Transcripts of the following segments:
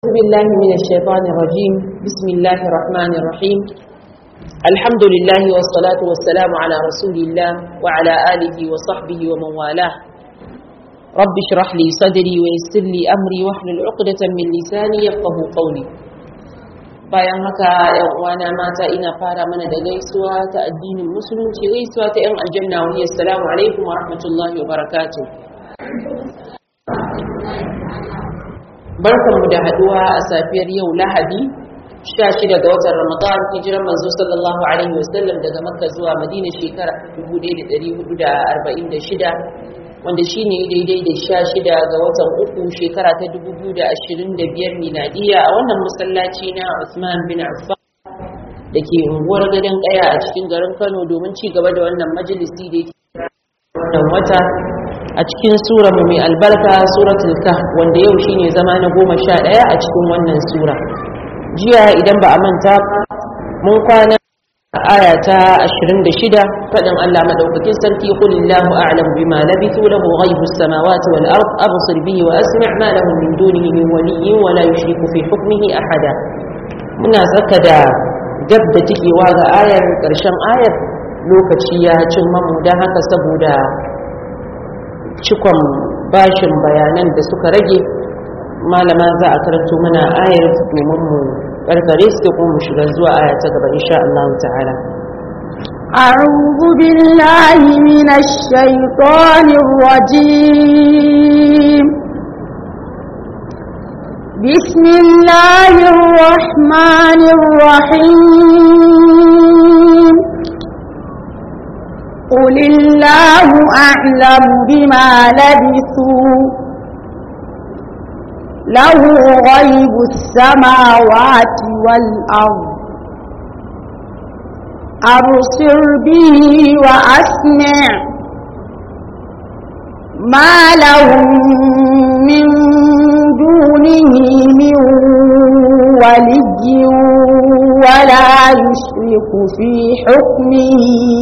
أعوذ بالله من الشيطان الرجيم بسم الله الرحمن الرحيم الحمد لله والصلاة والسلام على رسول الله وعلى آله وصحبه ومن والاه رب اشرح لي صدري ويسر لي أمري واحلل عقدة من لساني يفقه قولي bayan haka yan uwana mata ina fara mana da gaisuwa ta addinin musulunci gaisuwa ta yan aljanna wa hiya assalamu alaikum wa rahmatullahi wa barakatuh barkanmu da haduwa a safiyar yau lahadi 16 ga watan ramadan hijiran manzo sallallahu alaihi wasallam daga makka zuwa madina shekara 1446 wanda shine daidai da 16 ga watan uku shekara ta 2025 miladiya a wannan masallaci na Usman bin Affan da ke unguwar gadon kaya a cikin garin Kano domin ci gaba da wannan majalisi da yake wannan wata a cikin sura mai albarka suratul kahf wanda yau shine zama na goma sha ɗaya a cikin wannan sura jiya idan ba a manta mun kwana aya ta 26 fadin Allah madaukakin sarki qul illahu a'lam bima labithu lahu ghaibus samawati wal ard absir bihi wa asmi' ma lahum min dunihi min waliyyin wa la yushriku fi hukmihi ahada muna saka da gab da tikewa ga ayar karshen ayar lokaci ya cin mamu don haka saboda cikon bashin bayanan da suka rage malama za a karanto mana ayar domin mu karkare su kuma mu shiga zuwa aya ta gaba insha Allah ta'ala أعوذ بالله من الشيطان الرجيم بسم الله الرحمن الرحيم قل الله أعلم بما لبثوا له غيب السماوات والأرض أبصر به وأسمع ما لهم من دونه من ولي ولا يشرك في حكمه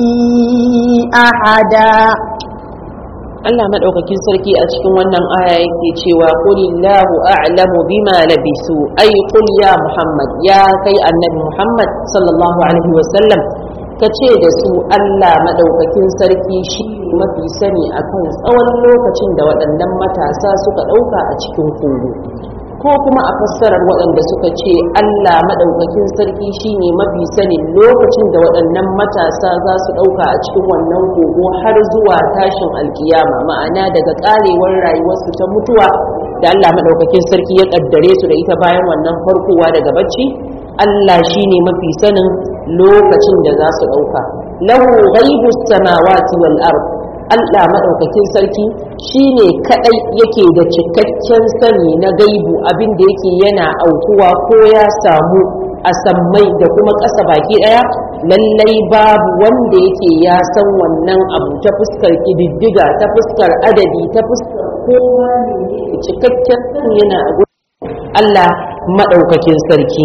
أحدا Allah madaukakin sarki a cikin wannan aya yake cewa qulillahu a'lamu bima labisu ay qul ya Muhammad ya kai annabi Muhammad sallallahu alaihi wasallam kace da su Allah madaukakin sarki shi mafi sani akan tsawon lokacin da waɗannan matasa suka ɗauka a cikin kogo ko kuma a fassarar waɗanda suka ce Allah maɗaukakin sarki shine mafi sanin lokacin da waɗannan matasa za su ɗauka a cikin wannan kogo har zuwa tashin alkiyama ma'ana daga ƙarewar rayuwarsu ta mutuwa da Allah maɗaukakin sarki ya ƙaddare su da ita bayan wannan farkowa daga bacci Allah shine mafi sanin lokacin da za su ɗauka lahu ghaibus samawati wal ard Allah maɗaukakin sarki shi ne kaɗai yake da cikakken sani na gaibu abin da yake yana aukuwa ko ya samu a sammai da kuma ƙasa baki ɗaya lallai babu wanda yake ya san wannan abu ta fuskar ƙididdiga ta fuskar adadi ta fuskar kowa ne cikakken sani yana a Allah maɗaukakin sarki.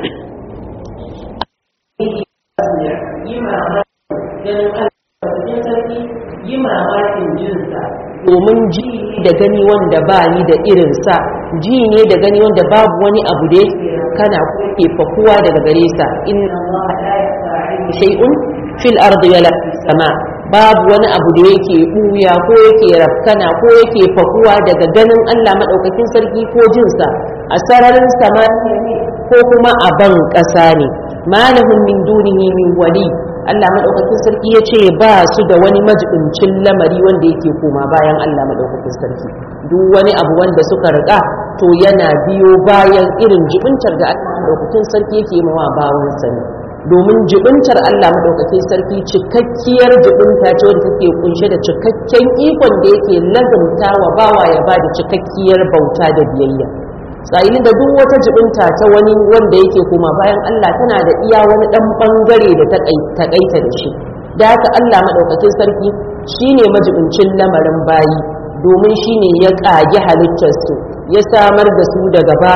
yi mamakin jinsa domin ji da gani wanda ba ni da irinsa ji ne da gani wanda babu wani abu da kana ke fakuwa daga gare sa inna Allah la yasta'i shay'un fil ardi wala fis sama babu wani abu da yake buya ko yake rafkana ko yake fakuwa daga ganin Allah madaukakin sarki ko jinsa a sararin samaniya ko kuma a ban ƙasa ne malahum min dunihi min wali Allah madaukakin sarki ya ce ba su da wani majibincin lamari wanda yake koma bayan Allah madaukakin sarki duk wani abu wanda suka riga to yana biyo bayan irin jibintar da Allah madaukakin sarki yake mawa bawan sani domin jibintar Allah madaukakin sarki cikakkiyar jibinta ce wanda take kunshe da cikakken ikon da yake lazumta wa bawa ya ba da cikakkiyar bauta da biyayya sa'ilin da duk wata jibinta ta wani wanda yake kuma bayan Allah tana da iya wani dan bangare da ta kaita da shi da haka Allah madaukakin sarki shine majibincin lamarin bayi domin shine ya kage halittarsu ya samar da su daga babu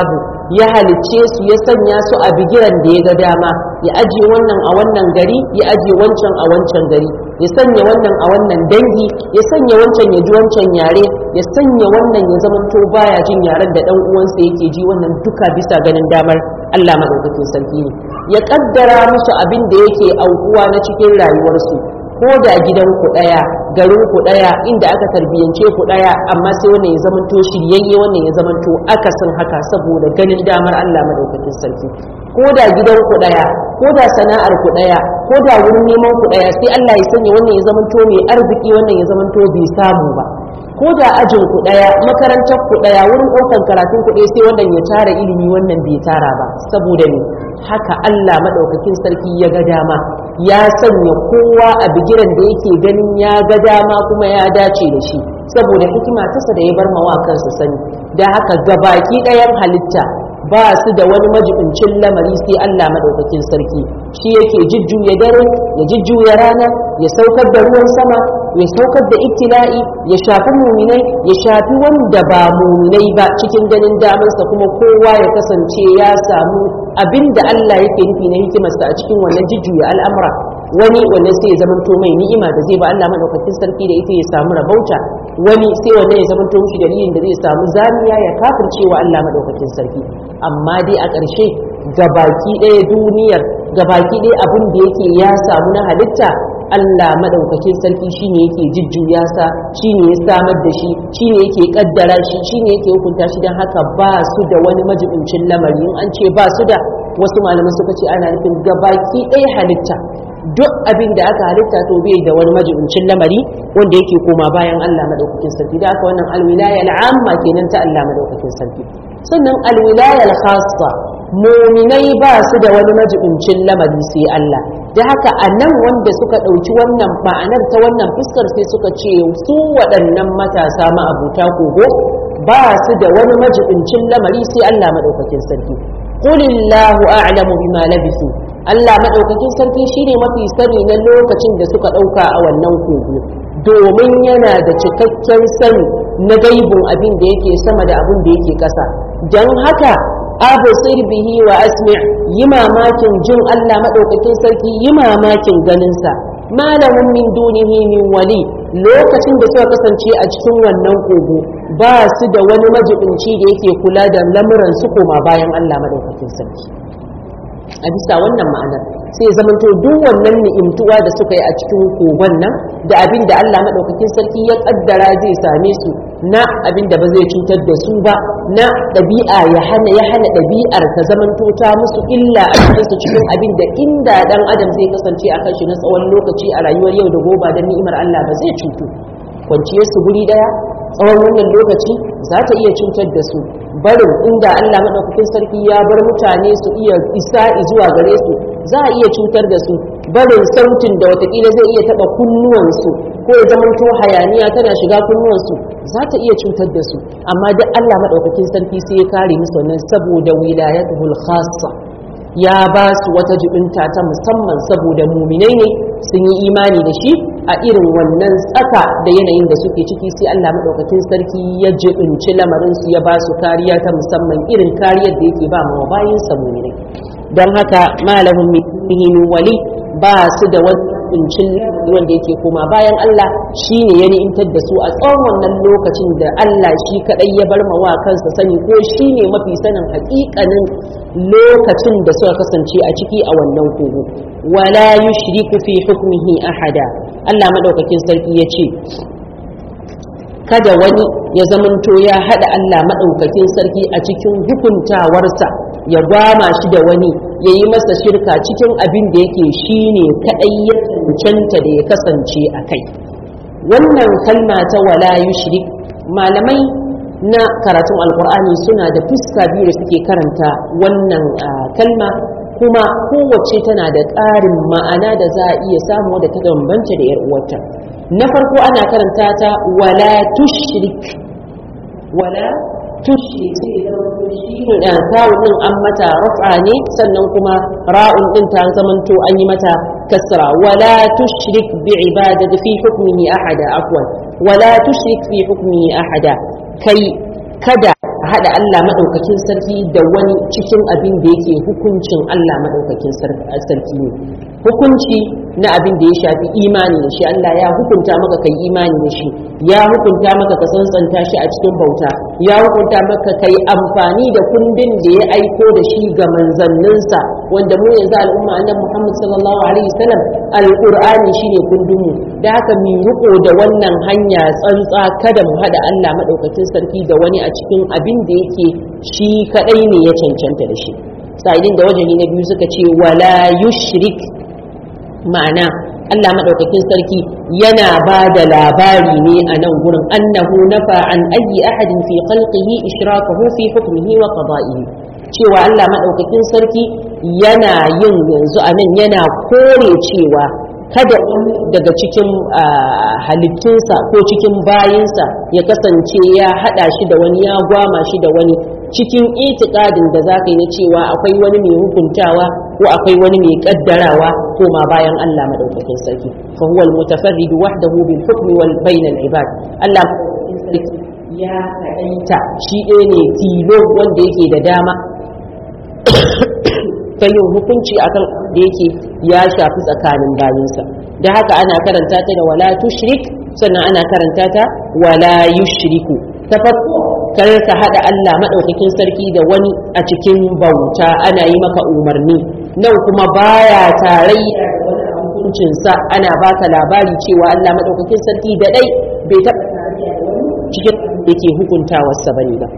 ya halicce su ya sanya su a bigiran da ya ga dama ya ajiye wannan a wannan gari ya ajiye wancan a wancan gari ya sanya wannan a wannan dangi ya sanya wancan ya ji wancan yare ya sanya wannan ya zamanto baya jin yaren da dan uwansa yake ji wannan duka bisa ganin damar Allah madaukakin sarki ne ya kaddara musu abin da yake aukuwa na cikin rayuwarsu ko da gidan ku daya garin ku daya inda aka tarbiyance ku daya amma sai wannan ya zamanto shiryayye wannan ya zamanto akasin haka saboda ganin damar Allah madaukakin sarki ko da gidan ku daya ko da sana'ar ku daya ko da wurin neman ku daya sai Allah ya sanya wannan ya zamanto mai arziki wannan ya zamanto bai samu ba ko da ajin ku daya makarantar ku daya wurin ɗaukar karatun ku ɗaya sai wannan ya tara ilimi wannan bai tara ba saboda ne haka Allah madaukakin sarki ya ga dama ya sanya kowa a bigiran da yake ganin ya ga dama kuma ya dace da shi saboda hikima tasa da ya bar mawa kansa sani da haka gabaki ɗayan halitta ba su da wani majibincin lamari sai Allah madaukakin sarki shi yake jujjuya dare ya jujjuya rana ya saukar da ruwan sama ya saukar da ibtila'i ya shafi muminai ya shafi wanda ba muminai ba cikin ganin damarsa kuma kowa ya kasance ya samu abin da Allah yake nufi na hikimarsa a cikin wannan jujjuya al'amura wani wannan sai ya zamanto mai ni'ima da zai ba Allah madaukakin sarki da ita ya samu rabauta wani sai wannan ya zamanto mishi dalilin da zai samu zamiya ya kafircewa Allah madaukakin sarki amma dai a ƙarshe gabaki ɗaya duniyar gabaki ɗaya abin da yake ya samu na halitta Allah madaukakin sarki shine yake jujjuya sa shine ya samar da shi shine yake kaddara shi shine yake hukunta shi dan haka ba su da wani majibincin lamari in an ce ba su da wasu malaman suka ce ana nufin gabaki ɗaya halitta duk abin da aka halitta to bai da wani majibincin lamari wanda yake koma bayan Allah madaukakin sarki da haka wannan alwilaya al'amma kenan ta Allah madaukakin sarki sannan alwilaya al-khassa muminai ba su da wani majibincin lamari sai Allah da haka a nan wanda suka ɗauki wannan ma'anar ta wannan fuskar sai suka ce su waɗannan matasa ma'abuta kogo ba su da wani majibincin lamari sai Allah madaukakin sarki qulillahu a'lamu bima labisu Allah madaukakin sarki shine mafi sani na lokacin da suka ɗauka a wannan kogo domin yana da cikakken sani na gaibin abin da yake sama da abin da yake ƙasa don haka abusir bihi wa asmi yi mamakin jin Allah maɗaukakin sarki yi mamakin ganinsa malamin min dunihi min wali lokacin da suka kasance a cikin wannan kogo ba su da wani majibinci da yake kula da lamuran su koma bayan Allah maɗaukakin sarki a bisa wannan ma'anar sai ya zamanto duk wannan ni'imtuwa da suka yi a cikin kogon nan da abin da Allah maɗaukakin sarki ya kaddara zai same su na abin da ba zai cutar da su ba na ɗabi'a ya hana ya hana ɗabi'ar ta zamanto ta musu illa a cikin su cikin abin da inda dan adam zai kasance a kan shi na tsawon lokaci a rayuwar yau da gobe da ni'imar Allah ba zai cutu kwanciyar su guri daya tsawon wannan lokaci za ta iya cutar da su barin inda Allah maɗaukakin sarki ya bar mutane su iya isa zuwa gare su za a iya cutar da su barin sautin da watakila zai iya taɓa kunnuwansu ko ya zamanto hayaniya tana shiga kunnuwansu za ta iya cutar da su amma duk Allah maɗaukakin sarki sai ya kare musu wannan saboda wilayatul khassa ya ba su wata jibinta ta musamman saboda muminai ne sun yi imani da shi a irin wannan tsaka da yanayin da suke ciki sai Allah madaukakin sarki ya jibinci lamarin su ya ba su kariya ta musamman irin kariyar da yake ba ma bayin sa muminai don haka malamin min wali ba su da wani kuncin wanda yake koma bayan Allah shi ne ya ni'imtar da su a tsawon wannan lokacin da Allah shi kadai ya bar mawa kansa sani ko shi ne mafi sanin hakikanin lokacin da suka kasance a ciki a wannan kogo wala yushriku fi hukmihi ahada Allah madaukakin sarki ya ce kada wani ya zamanto ya hada Allah madaukakin sarki a cikin hukuntawarsa ya gwama shi da wani ya yi masa shirka cikin abin da yake shi ne kaɗai ya cancanta da ya kasance a kai wannan kalma ta wala yushrik malamai na karatun alkur'ani suna da fuska biyu da suke karanta wannan kalma kuma kowace tana da ƙarin ma'ana da za a iya samu da ta bambanta da 'yar uwarta na farko ana karanta ta wala tushrik wala tushrik da kawun din an mata rafa ne sannan kuma ra'un din ta zamanto an yi mata kasra wala tushrik bi ibadati fi hukmihi ahada afwan wala tushrik fi hukmihi ahada kai kada haɗa Allah maɗaukakin sarki da wani cikin abin da yake hukuncin Allah maɗaukakin sarki ne hukunci na abin da ya shafi imani da shi Allah ya hukunta maka kai imani da shi ya hukunta maka ka tsantsanta shi a cikin bauta ya hukunta maka kai amfani da kundin da ya aiko da shi ga manzanninsa wanda mu yanzu al'umma annabi Muhammad sallallahu alaihi wasallam alqur'ani shine kundin mu da haka mu riko da wannan hanya tsantsa kada mu hada Allah madaukakin sarki da wani a cikin abin da yake shi kadai ne ya cancanta da shi sa'idin da wajen na biyu suka ce wala yushrik ma'ana Allah maɗaukakin sarki yana ba da labari ne a nan gurin annahu nafa an ayi ahadin fi khalqihi ishrakahu fi hukmihi wa qada'ihi cewa Allah maɗaukakin sarki yana yin yanzu a nan yana kore cewa kada daga cikin halittunsa ko cikin bayinsa ya kasance ya haɗa shi da wani ya gwama shi da wani cikin itikadin da za ka yi na cewa akwai wani mai hukuntawa ko akwai wani mai kaddarawa ko ma bayan Allah madaukakin sarki fa huwa al-mutafarrid wahdahu bil hukmi wal bain al ibad Allah madaukakin sarki ya kaɗaita shi ɗaya ne tilo wanda yake da dama ta yin hukunci akan da yake ya shafi tsakanin bayinsa da haka ana karanta ta da wala tushrik sannan ana karanta ta wala yushriku ta farko kar ka hada Allah madaukakin sarki da wani a cikin bauta ana yi maka umarni nan kuma baya tarayya da wani hukuncinsa ana baka labari cewa Allah madaukakin sarki da dai bai taɓa tarayya da wani cikin yake hukuntawarsa bane ba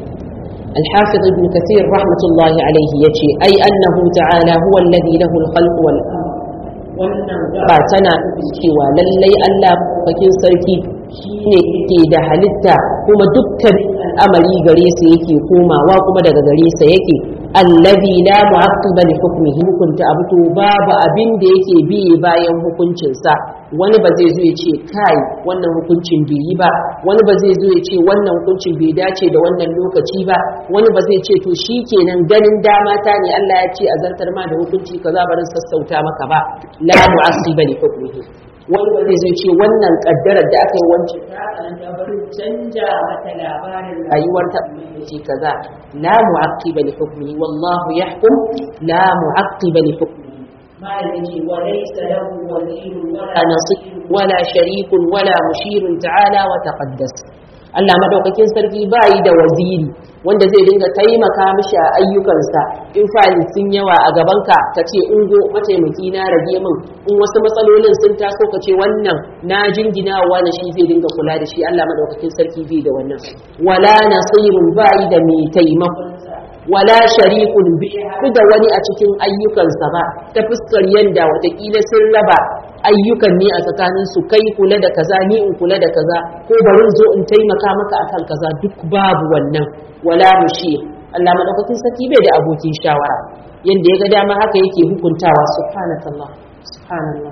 الحافظ ابن كثير رحمة الله عليه يجي أي أنه تعالى هو الذي له الخلق والأمر wannan ba tana cewa lallai Allah bakin sarki shine yake da halitta kuma dukkan al'amari gare sa yake komawa kuma daga gare sa yake allazi la mu'aqqiba li hukmihi hukunta abu to babu abin da yake bi bayan hukuncin sa wani ba zai zo ya ce kai wannan hukuncin bai yi ba wani ba zai zo ya ce wannan hukuncin bai dace da wannan lokaci ba wani ba zai ce to shikenan ganin dama ta ne Allah ya ce a zartar ma da hukunci kaza barin sassauta maka ba la mu'aqqiba li hukmihi wani ba zai ce wannan kaddarar da aka yi wancan ta da barin canja mata labarin rayuwar ta ce kaza la mu'aqqiba li hukmihi wallahu yahkum la mu'aqqiba li hukmihi ما يجي وليس له ولي ولا نصير ولا شريك ولا مشير تعالى وتقدس Allah madaukakin sarki bayi da waziri wanda zai dinga taimaka mishi a ayyukansa in fali sun yawa a gabanka ka ce in go mataimaki na rage min in wasu matsalolin sun taso ka ce wannan na jingina wa na shi zai dinga kula da shi Allah madaukakin sarki bai da wannan wala nasirun bayi da mai taimakon wala sharikun bi da wani a cikin ayyukansa ba ta fuskar yanda watakila sun raba ayyukan ne a tsakanin su kai kula da kaza ni in kula da kaza ko barin zo in taimaka maka akan kaza duk babu wannan wala mushi Allah madaukakin sarki bai da abokin shawara yanda ya ga dama haka yake hukuntawa subhanakallah subhanallah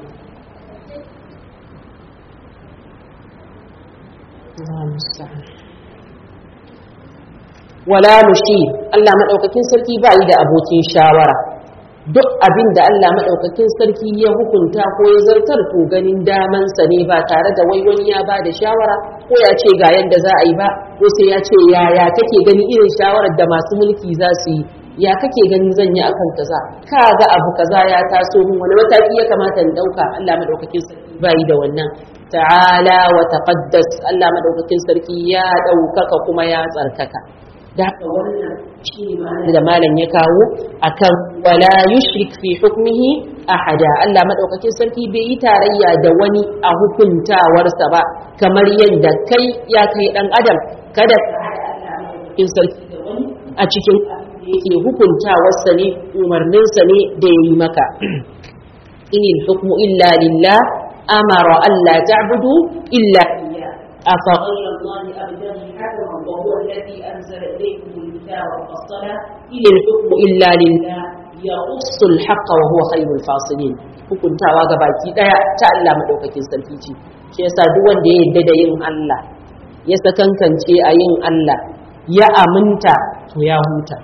wala mushi Allah madaukakin sarki ba yi da abokin shawara duk abin da Allah madaukakin sarki ya hukunta ko ya zartar to ganin damansa ne ba tare da wai wani ya ba da shawara ko ya ce ga yanda za a yi ba ko sai ya ce yaya kake gani irin shawarar da masu mulki za su yi ya kake gani zan yi akan kaza ka ga abu kaza ya taso min wani mataki ya kamata in dauka Allah madaukakin sarki bai da wannan ta'ala wa taqaddas Allah madaukakin sarki ya daukaka kuma ya tsarkaka da haka wannan shi ne da malam ya kawo akan wala yushrik fi hukmihi ahada Allah madaukakin sarki bai yi tarayya da wani a hukuntawarsa ba kamar yadda kai ya kai dan adam kada ka hada Allah madaukakin sarki da wani a cikin yake hukuntawarsa ne umarninsa ne da ya yi maka inil hukmu illa lillah amara alla ta'budu illa iyyah afa ghayra allahi abtaghi hakaman wa huwa alladhi anzala ilaykum alkitaba mufassala inil hukmu illa lillah yaqussu alhaqqa wa huwa khayrul fasilin hukuntawa ga baki daya ta Allah madaukakin sarki ce shi yasa duk wanda ya yarda da yin Allah ya sakankance a yin Allah ya aminta to ya huta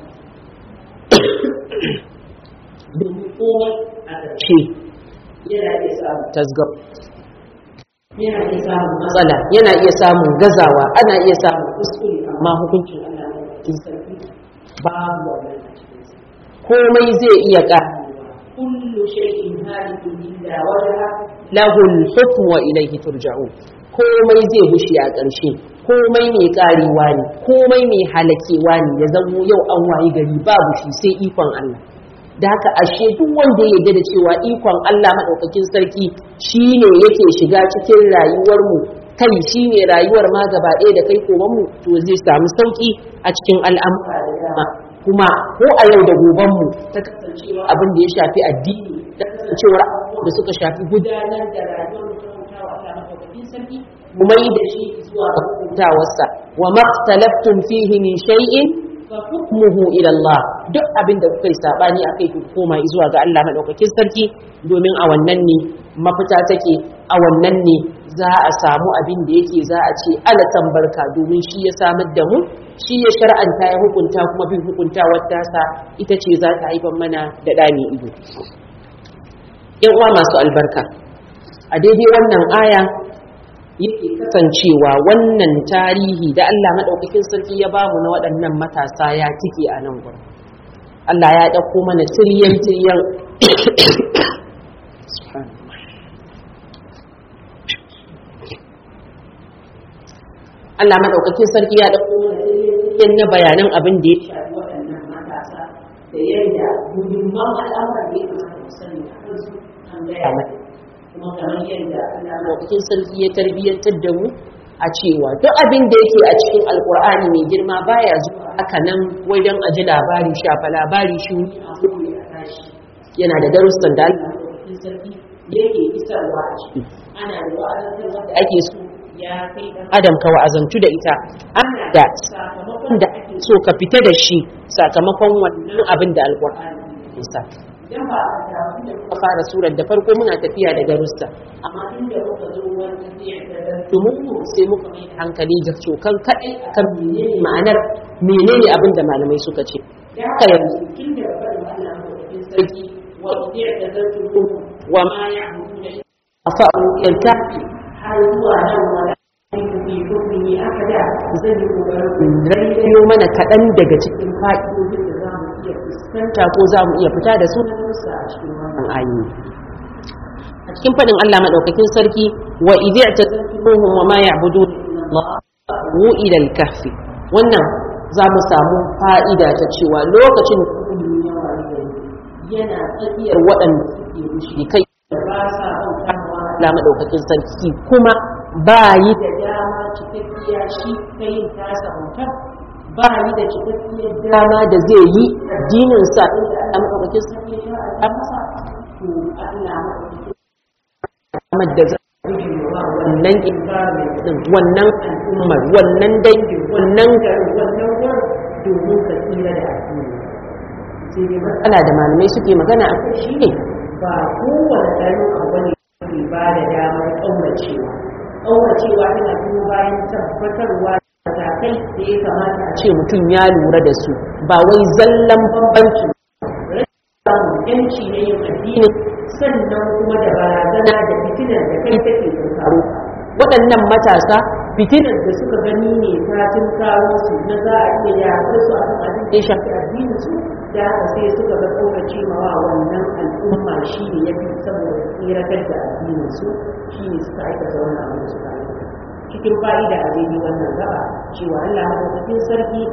domin komai a ƙarshe yana iya samun tasgab yana iya samun matsala yana iya samun gazawa ana iya samun kuskure amma hukuncin Allah madaukakin sarki babu wannan a cikinsa komai zai iya ƙarewa kullu shay'in halikun illa wajha lahu al-hukmu wa ilayhi turja'un komai zai bushe a ƙarshe komai mai ƙarewa ne komai mai halakewa ne ya zamo yau an wayi gari babu shi sai ikon Allah da haka ashe duk wanda ya yarda da cewa ikon Allah madaukakin sarki shine yake shiga cikin rayuwarmu kai shine rayuwar ma gaba ɗaya da kai komanmu to zai samu sauki a cikin al'amura da dama kuma ko a yau da gobanmu ta kasancewa abin da ya shafi addini ta kasancewar da suka shafi gudanar da rayuwar mu ta bautawa Allah madaukakin sarki mu mai da shi zuwa ga hutawarsa wa maktalaftum fihi min shay'in fa hukmuhu ila Allah duk abin da kuka yi sabani akai ku koma zuwa ga Allah madaukakin sarki domin a wannan ne mafita take a wannan ne za a samu abin da yake za a ce ala tambarka domin shi ya samar da mu shi ya shar'anta ya hukunta kuma bin hukuntawar tasa ita ce za ta haifar mana da ɗani ido yan uwa masu albarka a daidai wannan aya yake kasancewa wannan tarihi da Allah maɗaukakin sarki ya bamu na waɗannan matasa ya tike a nan gurin Allah ya ɗauko mana tiryan tiryan Allah maɗaukakin sarki ya ɗauko mana tiryan na bayanan abin da ya shafi waɗannan matasa da yadda muhimman al'amuran da ya kamata mu sani a kansu an gaya mana kuma kamar yadda Allah maɗaukakin sarki ya tarbiyyantar da mu a cewa duk abin da yake a cikin alkur'ani mai girma baya zuwa haka nan wai don a ji labari shafa labari shi a kuma a tashi yana da darussan da Allah maɗaukakin sarki yake isarwa a ciki ana da wa'azantar wanda ake so ya kai dan adam ka wa'azantu da ita ana da sakamakon da ake so ka fita da shi sakamakon wannan abin da alkur'ani ya sa idan ba a samu da muka fara surar da farko muna tafiya da darussa amma inda muka zo wani domin mu sai muka mai da hankali ga cokan kaɗai akan menene ma'anar menene abin da malamai suka ce da haka yanzu tun da faɗin Allah madaukakin sarki wa idiya da zartu wa ma ya'budu afa'u yantafi har zuwa nan wala fi hukmi akada zan yi kokarin rayo mana kaɗan daga cikin fa'idodin da za mu iya fuskanta ko za mu iya fita da su a cikin wannan ayoyi a cikin faɗin Allah madaukakin sarki wa idza tazkuruhum wa ma ya'budun Allah wu ila al-kahfi wannan za mu samu fa'ida ta cewa lokacin da yana tsakiyar waɗanda suke mushrikai da ba sa bauta wa Allah madaukakin sarki kuma ba yi da dama cikakkiya shi kai tasa bautar ba yi da cikakkiyar dama da zai yi addinin sa inda Allah madaukakin sarki ya shar'a masa to Allah madaukakin da za wannan environment din wannan al'ummar wannan dangin wannan garin wannan wurin domin ka tsira da addini sai dai matsala da malamai suke magana a kai shine ba kowane ɗan abu ne ke ba da damar ƙauracewa ƙauracewa tana kuma bayan tabbatarwa matakai da ya kamata a ce mutum ya lura da su ba wai zallan bambanci samun yanci na yin addini sannan kuma da barazana da fitinar da kai take tunkaro waɗannan matasa fitinar da suka gani ne ta tunkaro su na za a iya yaƙar su a kan abin da ya shafi addinin su da haka sai suka ga ƙaurace mawa wannan al'umma shi ne ya fi saboda tsiratar da addinin su shi ne suka aikata wannan abin da suka aikata cikin fa'ida a daidai wannan gaba cewa Allah madaukakin sarki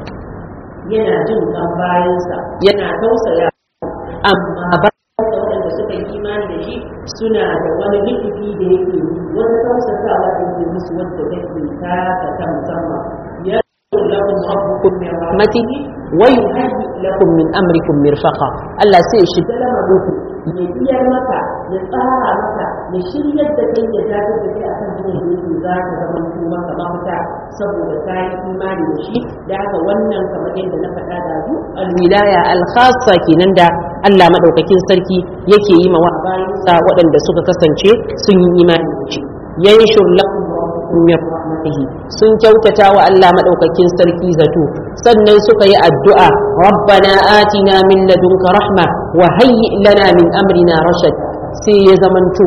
yana jin kan bayansa yana tausaya amma ba da waɗanda suka yi imani da shi suna da wani likifi da yake yi wani tausasawa da yake musu wadda take taka ta musamman ya lakum rabbukum min rahmatihi wa yuhayyi lakum min amrikum mirfaqa Allah sai shi da lamarin ya biyar maka ya tsara maka ya shiryar da kai ya dakatar da kai akan hanyar da yake za ka zama ko maka mafita saboda ka yi imani da shi da haka wannan kamar yadda na faɗa da zu alwilaya alkhassa kenan da Allah madaukakin sarki yake yi mawa bayansa waɗanda suka kasance sun yi imani da shi yanshur lakum min rahmatihi sun kyautata wa Allah madaukakin sarki zato sannan suka yi addu'a rabbana atina min ladunka rahma wa hayyi lana min amrina rashad sai ya zamanto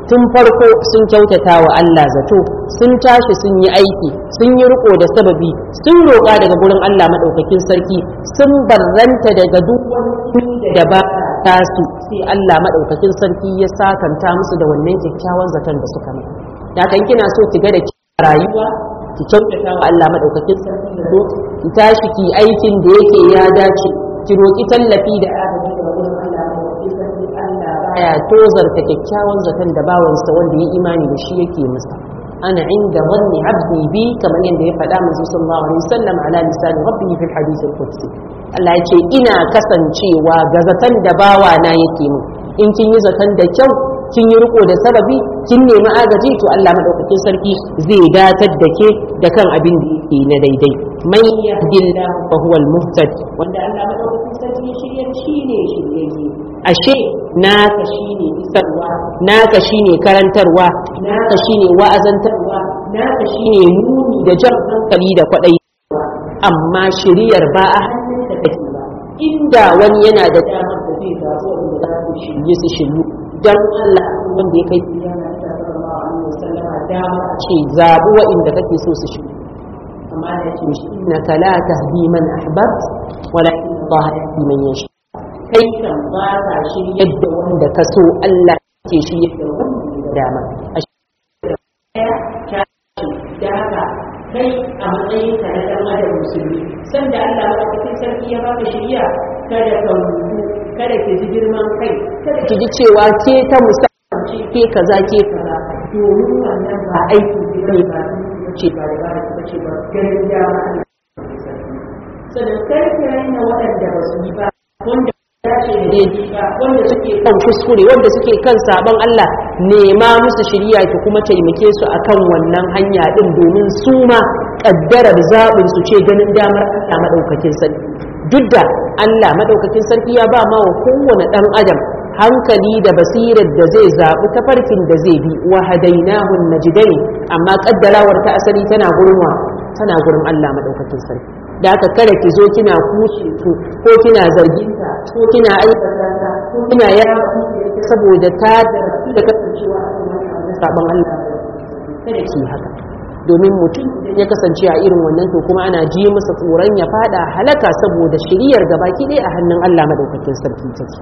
tun farko sun kyautata wa Allah zato sun tashi sun yi aiki sun yi riko da sababi sun roƙa daga gurin Allah madaukakin sarki sun barranta daga duk wani da ba tasu sai Allah madaukakin sarki ya sakanta musu da wannan kyakkyawan zaton da suka mai da kan kina so ki ga da rayuwa ki kyautata wa Allah madaukakin sarki da zo ki tashi ki aikin da yake ya dace ki roki tallafi da agaji daga gurin Allah madaukakin sarki Allah baya tozarta kyakkyawan zaton da bawansa wanda ya imani da shi yake masa ana inda wanni abdi bi kamar yadda ya faɗa manzo sallallahu alaihi wasallam ala lisan rabbihi fil hadith al-qudsi Allah ya ce ina kasancewa ga zaton da bawa na yake min in kin yi zaton da kyau kin yi riko da sababi kin nemi agaji to Allah madaukakin sarki zai datar da ke da kan abin da yake na daidai man yahdillahu fa huwa al-muhtad wanda Allah madaukakin sarki ya shirya shine shiryayye ashe naka shine isarwa naka shine karantarwa naka shine wa'azantarwa naka shine nuni da jan hankali da kwadai amma shiriyar ba a hannunka take ba inda wani yana da damar da zai zaɓi wanda za su shirye su shiryu don Allah wanda ya kai yana da sallallahu alaihi wasallama dama ce zaɓi wa'inda kake so su shiryu amma da ce innaka la tahdi man ahbabt walakin Allah yahdi man yasha kai kan ba ka shiryar da wanda ka so Allah ke shiryar da wanda ya dama a kai a matsayin ka na dan adam musulmi sanda Allah madaukakin sarki ya baka shiriya kada ka rubu kada ki ji girman kai kada ki ji cewa ke ta musamman ce ke kaza ke kaza domin wannan ba aiki ne ba ce ba da ba da ce ba ganin dama sannan kar ki raina waɗanda ba su yi ba wanda dace da daidai ba wanda suke kan kuskure wanda suke kan sabon Allah nema musu shiriya ki kuma taimake su akan wannan hanya din domin su ma kaddarar zaɓin su ce ganin damar Allah madaukakin sarki duk da Allah madaukakin sarki ya ba ma wa kowane ɗan adam hankali da basirar da zai zaɓi tafarkin da zai bi wa hadainahu najdani amma kaddarawar ta asali tana gurin wa tana gurin Allah madaukakin sarki da aka kada ki zo kina kushe su ko kina zargin ta ko kina aikata ta ko kina yara saboda ta da kasancewa a sabon Allah kada ki haka domin mutum ya kasance a irin wannan to kuma ana ji masa tsoron ya fada halaka saboda shiriyar gabaki ɗaya a hannun Allah madaukakin sarki take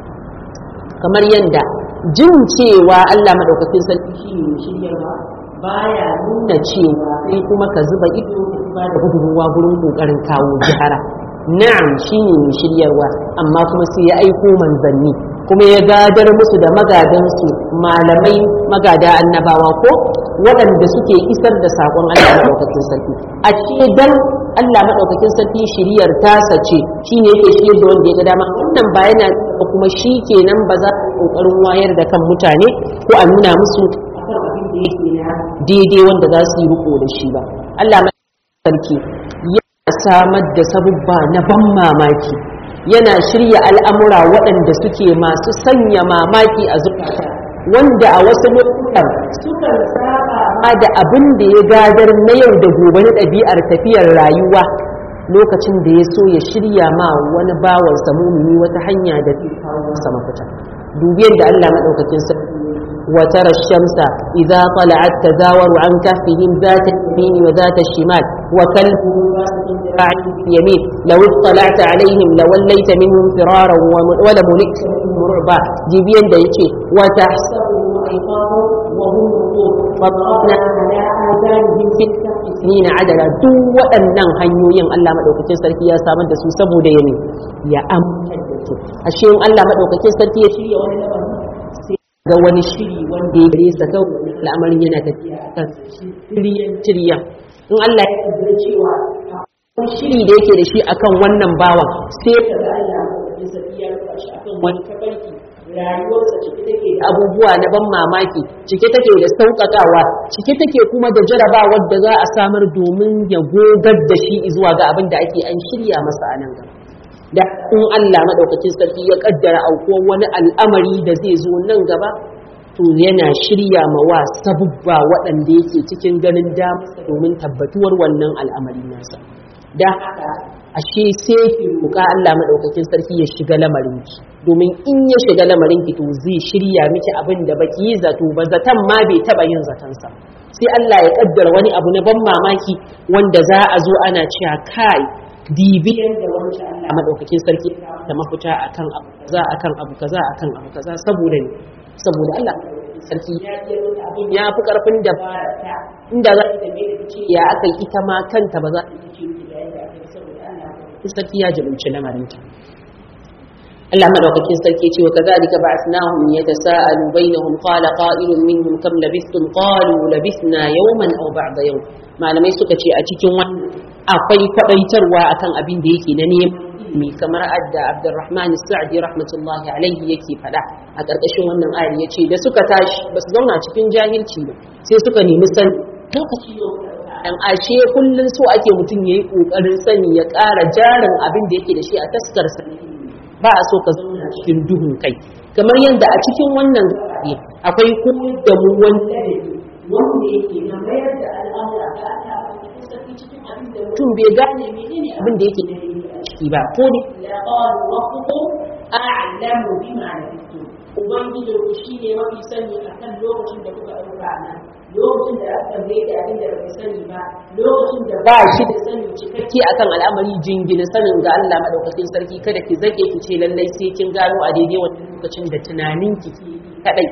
kamar yadda jin cewa Allah madaukakin sarki shi ne shiryarwa baya nuna cewa sai kuma ka zuba ido ba da gudunmuwa gurin kokarin kawo jihara na'am shine mai shiryarwa amma kuma sai ya aiko manzanni kuma ya gadar musu da magadansu malamai magada annabawa ko waɗanda suke isar da saƙon Allah maɗaukakin sarki a ce dan Allah maɗaukakin sarki shiryar tasa ce shine yake shiryar da wanda ya ga dama wannan ba yana kuma shi kenan ba za a ƙoƙarin wayar da kan mutane ko a nuna musu akan abin da yake na daidai wanda za su yi riko da shi ba Allah sarki yana samar da sabubba na ban mamaki yana shirya al'amura waɗanda suke masu sanya mamaki a zukata wanda a wasu lokutan sukan saba ma da abin da ya gadar na yau da gobe na ɗabi'ar tafiyar rayuwa lokacin da ya so ya shirya ma wani bawansa mumini wata hanya da zai kawo masa mafita dubiyar da Allah maɗaukakin sarki وترى الشمس إذا طلعت تزاور عن كهفهم ذات اليمين وذات الشمال وكلبهم باسط ذراعيه باليمين لو اطلعت عليهم لوليت منهم فرارا ولملئت منهم رعبا جيبين دا يتي وتحسبهم أيقاظا وهم رقود فضربنا على آذانهم في الكهف سنين عددا دو وأنن hanyoyin Allah madaukakin sarki ya samar da su saboda yami ya amince da su ashe in Allah madaukakin sarki ya shirya wani lamarin ga wani shiri wanda ya gare sa kawai al'amarin yana tafiya a kan shiryan shirya in Allah ya kaddara cewa wani shiri da yake da shi akan wannan bawan sai ka ga Allah ya saki ya rufa shi akan wani tafarki rayuwarsa cike take da abubuwa na ban mamaki cike take da sauƙaƙawa cike take kuma da jarabawar da za a samar domin ya gogar da shi zuwa ga abin da ake an shirya masa a nan gaba da in Allah maɗaukacin sarki ya kaddara aukuwar wani al'amari da zai zo nan gaba to yana shirya ma wa sabubba waɗanda yake cikin ganin damarsa domin tabbatuwar wannan al'amari nasa da haka ashe sai ki roƙa Allah madaukakin sarki ya shiga lamarin ki domin in ya shiga lamarin ki to zai shirya miki abin da baki yi zato ba zatan ma bai taba yin zaton sa sai Allah ya kaddara wani abu na ban mamaki wanda za a zo ana cewa kai dibiyan da wanda Allah madaukakin sarki da mafita akan abu kaza akan abu kaza akan abu kaza saboda ne saboda Allah sarki ya yi abin ya fi karfin da ba ta inda za ta mai da ce ya aka ita ma kanta ba za ta yi ce da yadda aka yi saboda Allah sarki ya jibinci lamarinta Allah madaukakin sarki ce wa kazalika ba'athnahum yatasaalu bainahum qala qa'ilun minhum kam labithtum qalu labithna yawman aw ba'da yawm malamai suka ce a cikin wannan akwai kwadaitarwa akan abin da yake na neman kamar adda Abdurrahman Sa'di rahmatullahi alaihi yake fada a ƙarƙashin wannan ayar yace da suka tashi ba su zauna cikin jahilci ba sai suka nemi sani lokaci dan ashe kullun so ake mutum yayi kokarin sani ya ƙara jarin abin da yake da shi a taskar sani ba a so ka zauna cikin duhun kai kamar yadda a cikin wannan zaɓe akwai koyar da mu wani wanda yake na mayar da al'amura ga cikin abin da mutum bai gane menene abin da yake ciki ba ko ne ya qalu rabbukum a'lamu bima labithum ubangiji ku shine mafi sani akan lokacin da kuka dauka nan lokacin da aka bai da abin da bai sani ba lokacin da ba shi da sani cikakke akan al'amari jingina sanin ga Allah madaukakin sarki kada ki zake ki ce lallai sai kin gano a daidai wannan lokacin da tunanin ki kadai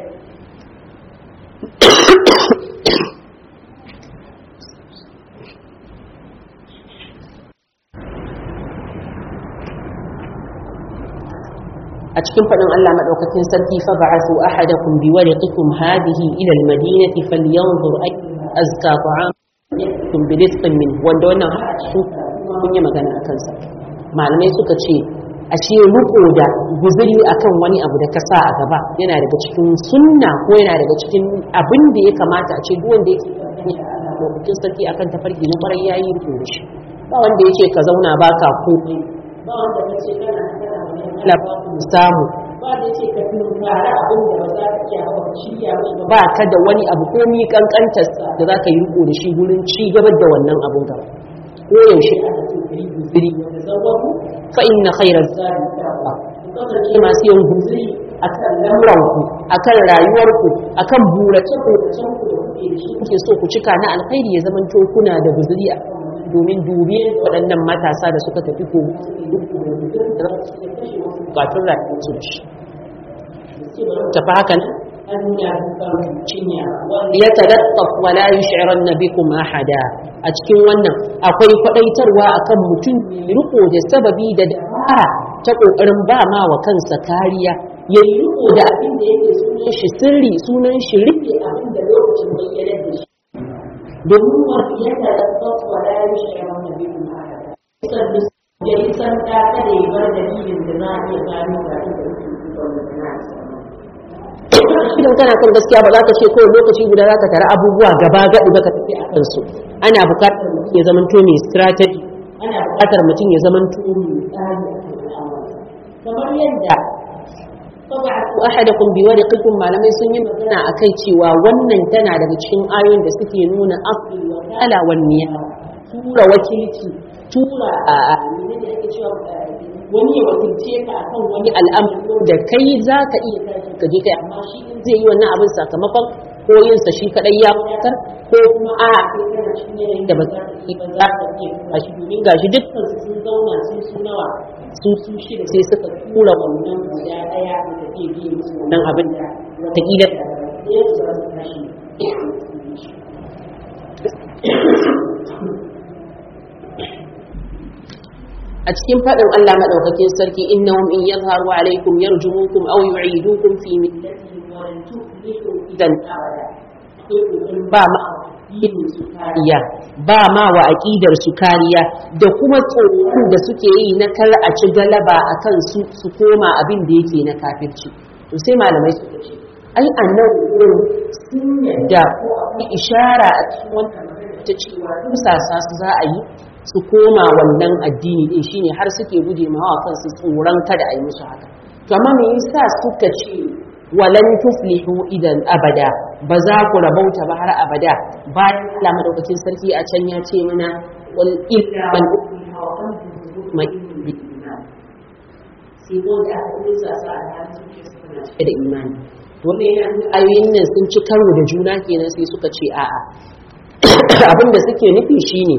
a cikin faɗin Allah maɗaukakin sarki fa ba'athu ahadakum bi wariqikum hadhihi ila al-madinati falyanzur ayyuha azka ta'am yakum bi rizqin min wanda wannan su mun yi magana akan sa malamai suka ce ashe riko da guzuri akan wani abu da ka sa a gaba yana daga cikin sunna ko yana daga cikin abin da ya kamata a ce duk wanda yake lokacin sarki akan tafarki na kwarai yayi riko da shi ba wanda yake ka zauna baka komai ba wanda kace kana kana ba ku samu ba da yake ka tunkara abin da ba za ka iya ba ka shirya mai ba ka da wani abu ko mi kankantar da za ka yi riko da shi gurin ci gaba da wannan abun gaba ko yaushe ana so ka yi guziri da zawaku fa inna khayra zadi taqwa kasance masu yin guziri akan lamuranku akan rayuwarku akan burace buracen ku da kuke da shi kuke so ku cika na alkhairi ya zama kuna da guziri a domin dubi waɗannan matasa da suka tafi ko bukatun rayuwarsu da shi tafi haka nan ya talattaf wala yush'iran bikum ahada a cikin wannan akwai kwadaitarwa akan mutum riko da sababi da dabara ta kokarin ba ma wa kansa kariya ya yi riko da abin da yake sunan shi sirri sunan shi rike abin da lokacin bayyanar da shi domin wasu ya talattaf wala yush'iran bikum ahada ya yi sanda kada ya bar dalilin da za a iya gano ga inda idan kana kan gaskiya ba za ka ce kawai lokaci guda za ka tara abubuwa gaba gaɗi ba ka tafi a kansu ana buƙatar mutum ya zama to mai strategy ana buƙatar mutum ya zama to mai tsari kamar yadda fab'atu ahadakum bi wariqikum malamai sun yi magana akai cewa wannan tana daga cikin ayoyin da suke nuna asli wa kala wan niyya tura wakilci tura a menene ake cewa wani ya wakilce ka akan wani al'amari da kai za ka iya tashi ka je kai amma shi in zai yi wannan abin sakamakon ko yin sa shi kadai ya wadatar ko kuma a kai kana cikin yanayin da ba za ka yi ba za ka iya tura shi domin gashi dukkan su sun zauna sun su nawa su su shida sai suka tura wannan guda daya da take biye musu wannan abin da wataƙila da ya za su tashi a cikin faɗin Allah maɗaukakin sarki innahum in yadhharu alaykum yarjumukum aw yu'idukum fi millatihim wa lan tuflihu idan ba ma su kariya ba ma wa aqidar su kariya da kuma tsoron da suke yi na kar a ci galaba akan su su koma abin da yake na kafirci to sai malamai suka ce ai annan wurin sun yadda ko akwai ishara a cikin wannan ta cewa tusasa su za a yi su koma wannan addini din shine har suke guje ma wa kansu tsoron kada a yi musu haka to amma me yasa suka ce walan tuflihu idan abada ba za ku rabauta ba har abada bayan Allah madaukakin sarki a can ya ce mana wal illa man ukriha wa qalbuhu mutma'innun bil iman sai ko da aka yi sa sa a halin zuciyarsa tana cike da imani to wannan yana nuna ayoyin nan sun ci karo da juna kenan sai suka ce a'a abin da suke nufi shine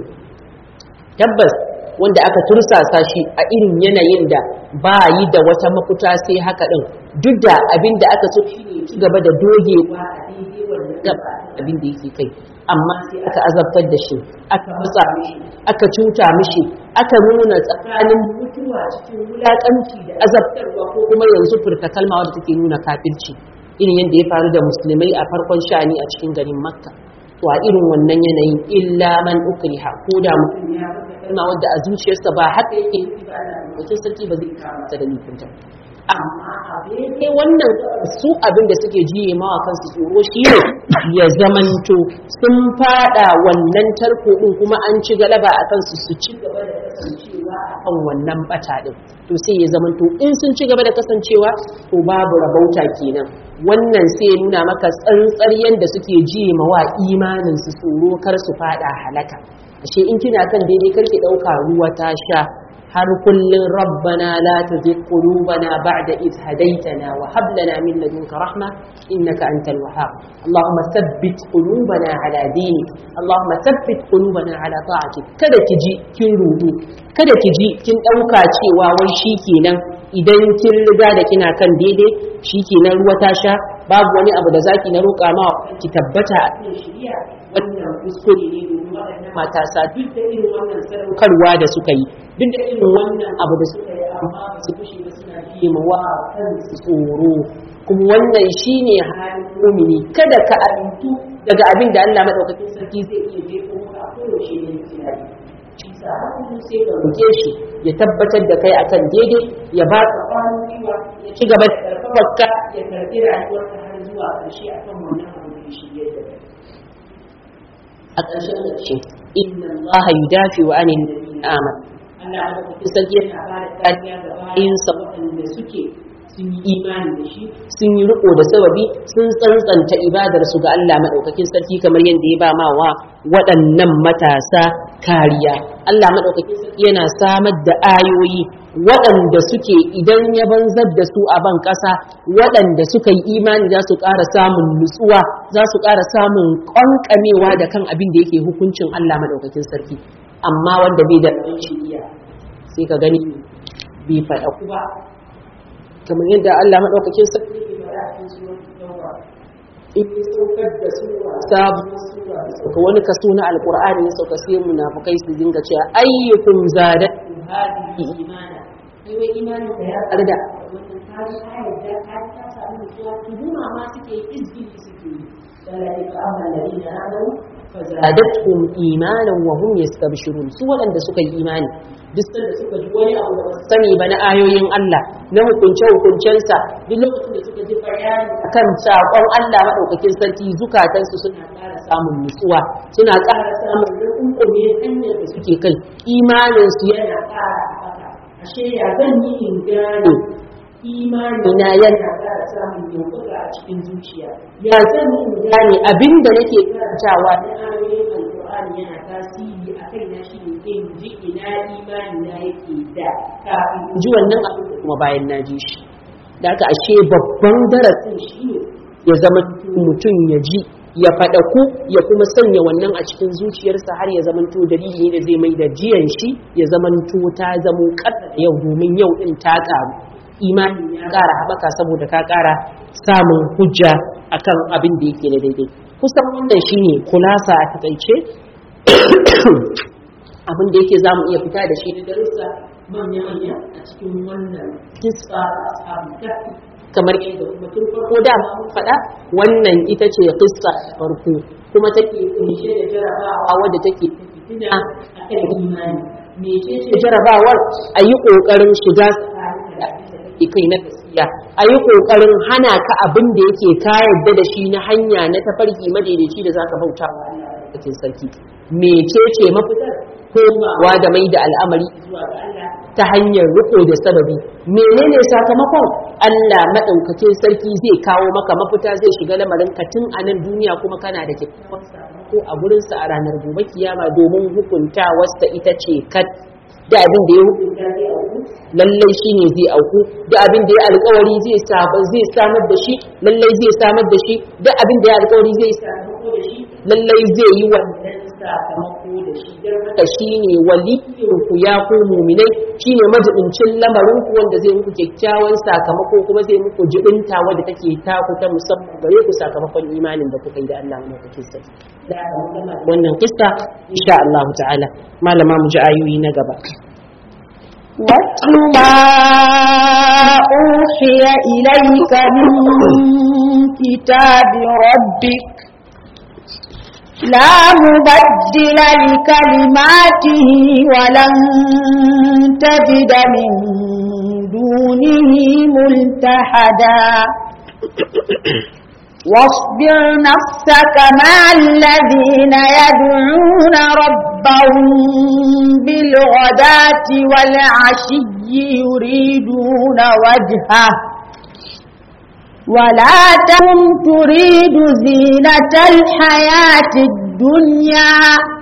tabbas wanda aka tursasa shi a irin yanayin da ba yi da wata mafuta sai haka din duk da abin da aka so shi ne ci gaba da dogewa a daidai wannan gaba abin da yake kai amma sai aka azabtar da shi aka matsa mishi aka cuta mishi aka nuna tsakanin mutuwa cikin wulakanci da azabtarwa ko kuma yanzu furta kalma wadda take nuna kafirci irin yadda ya faru da musulmai a farkon sha'ani a cikin garin makka to a irin wannan yanayin illa man ukriha ko da mutum ya kalma wadda a zuciyarsa ba haka yake yi ba Allah sarki ba zai kama ta da nufinta amma abin wannan su abin da suke jiye mawa kansu tsoro shi ne ya zamanto sun fada wannan tarko din kuma an ci galaba a kansu su ci gaba da kasancewa a kan wannan bata din to sai ya zamanto in sun ci gaba da kasancewa to babu rabauta kenan wannan sai ya nuna maka tsantsar yadda suke jiye mawa imanin su tsoro kar su fada halaka ashe in kina kan daidai karki dauka ruwa ta sha har kullun rabbana la tuzigh qulubana ba'da id hadaytana wa hab lana min ladunka rahma innaka antal wahhab allahumma thabbit qulubana ala dinik allahumma thabbit qulubana ala ta'atik kada ki ji kin rudu kada ki ji kin dauka cewa wai shikenan idan kin riga da kina kan daidai shikenan ruwa ta sha babu wani abu da zaki na roƙa ma ki tabbata a cikin shari'a wannan kuskure ne domin waɗannan matasa duk da irin wannan sadaukarwa da suka yi duk da irin wannan abu da suka yi amma ba su kushe ba suna biye ma wa kansu tsoro kuma wannan shine halin mumini kada ka amintu daga abin da Allah madaukakin sarki zai iya jefo maka a koyaushe ne tunani shi sa hakan sai ka roke shi ya tabbatar da kai akan daidai ya ba ka kwanan gwiwa ya ci gaba da karfafarka ya karbi rayuwarka har zuwa ƙarshe akan wannan abu da shi yadda a ƙarshen ƙarshe inna Allah yudafi wa anil ladina amanu Allah madaukakin sarki yana ba da kariya ga bayinsa waɗanda suke sun yi imani da shi sun yi riko da sababi sun tsantsanta ibadar su ga Allah madaukakin sarki kamar yadda ya ba ma wa waɗannan matasa kariya Allah madaukakin sarki yana samar da ayoyi waɗanda suke idan ya banzar da su a ban ƙasa waɗanda suka yi imani za su ƙara samun nutsuwa za su ƙara samun ƙwanƙamewa da kan abin da yake hukuncin Allah madaukakin sarki amma wanda bai da shiriya sai ka gani bai faɗa ku ba kamar yadda Allah maɗaukakin sarki ke faɗa a cikin sunan Tauba in ya saukar da sura sabuwar sura sauka wani kaso na alqur'ani ya sauka sai munafikai su dinga cewa ayyukum zadatu hadhihi imana kai wai imanin ka ya tsarda wannan kari ayar da ka ta samu nutsuwa tuhuma ma suke izgili suke yi dalilin ka amma ladina amanu fazadatuhum imanan wa hum yastabshirun su waɗanda suka yi imani duk sanda suka ji wani abu da ba su sani ba na ayoyin Allah na hukunce hukuncensa duk lokacin da suka ji bayani akan sakon Allah madaukakin sarki zukatansu suna ƙara samun nutsuwa suna ƙara samun rukunkume hanyar da suke kai imanin su yana ƙara haɓaka ashe ya zan yi in gane imanina yana ƙara samun yankura a cikin zuciya ya zan yi in gane abinda nake karantawa na ayoyin alƙur'ani yana tasiri a kai na shi ne in ji ina imani na yake da kafin in ji wannan abin da kuma bayan na ji shi da aka ashe babban darasin shi ne ya zama mutum ya ji ya faɗaku ya kuma sanya wannan a cikin zuciyarsa har ya zamanto dalili ne da zai mai da jiyan shi ya zamanto ta zamo ƙasa yau domin yau ɗin ta ƙaru imani ya ƙara haɓaka saboda ka ƙara samun hujja akan abin da yake na daidai kusan wannan shine kulasa a takaice abin da yake za mu iya fita da shi na darussa manya-manya a cikin wannan kisa ashabu kafi kamar yadda kuma tun farko da mun faɗa wannan ita ce kissa farko kuma take kunshe da jarabawa wadda take fitina a kan imani mece ce jarabawar a yi ƙoƙarin shiga tsakanin da kai na gaskiya a yi ƙoƙarin hana ka abin da yake ka yarda da shi na hanya na tafarki madaidaici da zaka bauta wa Allah sarki mece ce mafitar komawa da mai da al'amari zuwa ga Allah ta hanyar riko da sababi menene sakamakon Allah madaukakin sarki zai kawo maka mafita zai shiga lamarin ka tun a nan duniya kuma kana da kyakkyawan sakamako a gurin sa a ranar gobe kiyama domin hukunta wasta ita ce kat da abin da ya hukunta zai auku lallai shine zai auku da abin da ya alƙawari zai zai samar da shi lallai zai samar da shi da abin da ya alƙawari zai sakamako da shi lallai zai yi wannan sakamako da shi don haka shine waliyin ku ya ku mu'minai shine majibincin lamarin ku wanda zai muku kyakkyawan sakamako kuma zai muku jibinta wanda take taku ta musamman gare ku sakamakon imanin da kuka yi da Allah mai kake sai da wannan kissa insha Allah ta'ala malama mu ji ayoyi na gaba واتل ما أوحي إليك من كتاب ربك لا مبدل لكلماته ولن تجد من دونه ملتحدا واصبر نفسك مع الذين يدعون ربهم بالغداة والعشي يريدون وجهه ولا تم تريد زينة الحياة الدنيا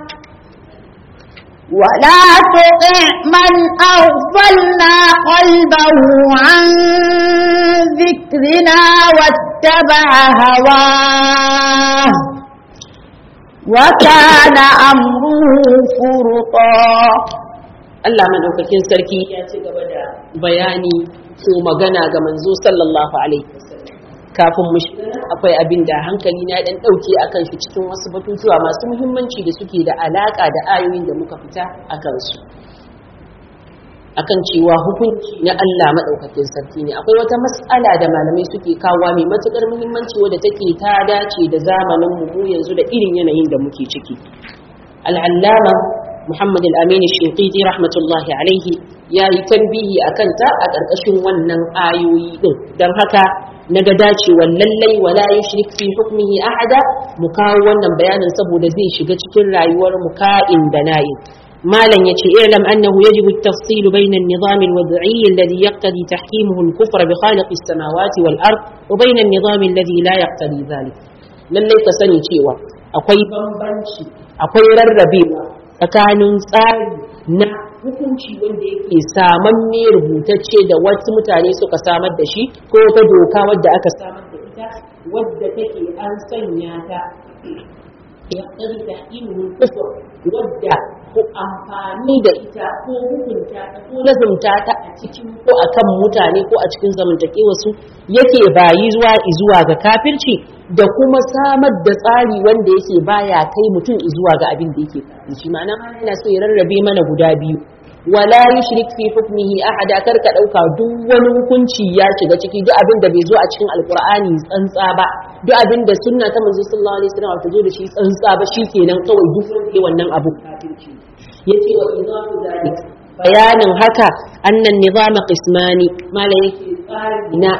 ولا تطع من أغفلنا قلبه عن ذكرنا واتبع هواه وكان أمره فرطا Allah madaukakin sarki ya ci gaba da bayani ko magana ga manzo sallallahu alaihi wasallam kafin mu shiga akwai abin da hankali na dan dauke akan shi cikin wasu batutuwa masu muhimmanci da suke da alaka da ayoyin da muka fita akan su akan cewa hukunci na Allah madaukakin sarki ne akwai wata mas'ala da malamai suke kawo mai matukar muhimmanci wadda take ta dace da zamanin mu yanzu da irin yanayin da muke ciki al'allama Muhammad al-Amin Shinqiti rahmatullahi alaihi ya yi tambihi a kanta a ƙarƙashin wannan ayoyi din don haka na ga dacewar lallai wala yushrik fi hukmihi ahada mu kawo wannan bayanin saboda zai shiga cikin rayuwar mu ka'in da nayin malam yace i'lam annahu yajibu at-tafsil bayna an-nizam al-wad'i alladhi yaqtadi tahkimuhu al-kufr bi khaliq as-samawati wal-ard wa bayna an-nizam alladhi la yaqtadi dhalik lallai ka sani cewa akwai bambanci akwai rarrabewa tsakanin tsari na hukunci wanda yake samanne rubutacce da wasu mutane suka samar da shi ko ta doka wadda aka samar da ita wadda take an sanya ta ya tsari da ilimin kufur wadda ko amfani da ita ko hukunta ta ko lazumta ta a cikin ko akan mutane ko a cikin zamantakewa su yake bayi zuwa zuwa ga kafirci da kuma samar da tsari wanda yake baya kai mutum zuwa ga abin da yake kafirci ma'ana yana so ya rarrabe mana guda biyu wala yushrik fi hukmihi ahada kar ka dauka duk wani hukunci ya shiga ciki duk abin da bai zo a cikin alqur'ani tsantsa ba duk abin da sunna ta manzo sallallahu alaihi wasallam ta zo da shi tsantsa ba shikenan kawai duk wanda wannan abu kafirci yace wa idafu zalik bayanin haka annan nizama qismani mala yake tsari na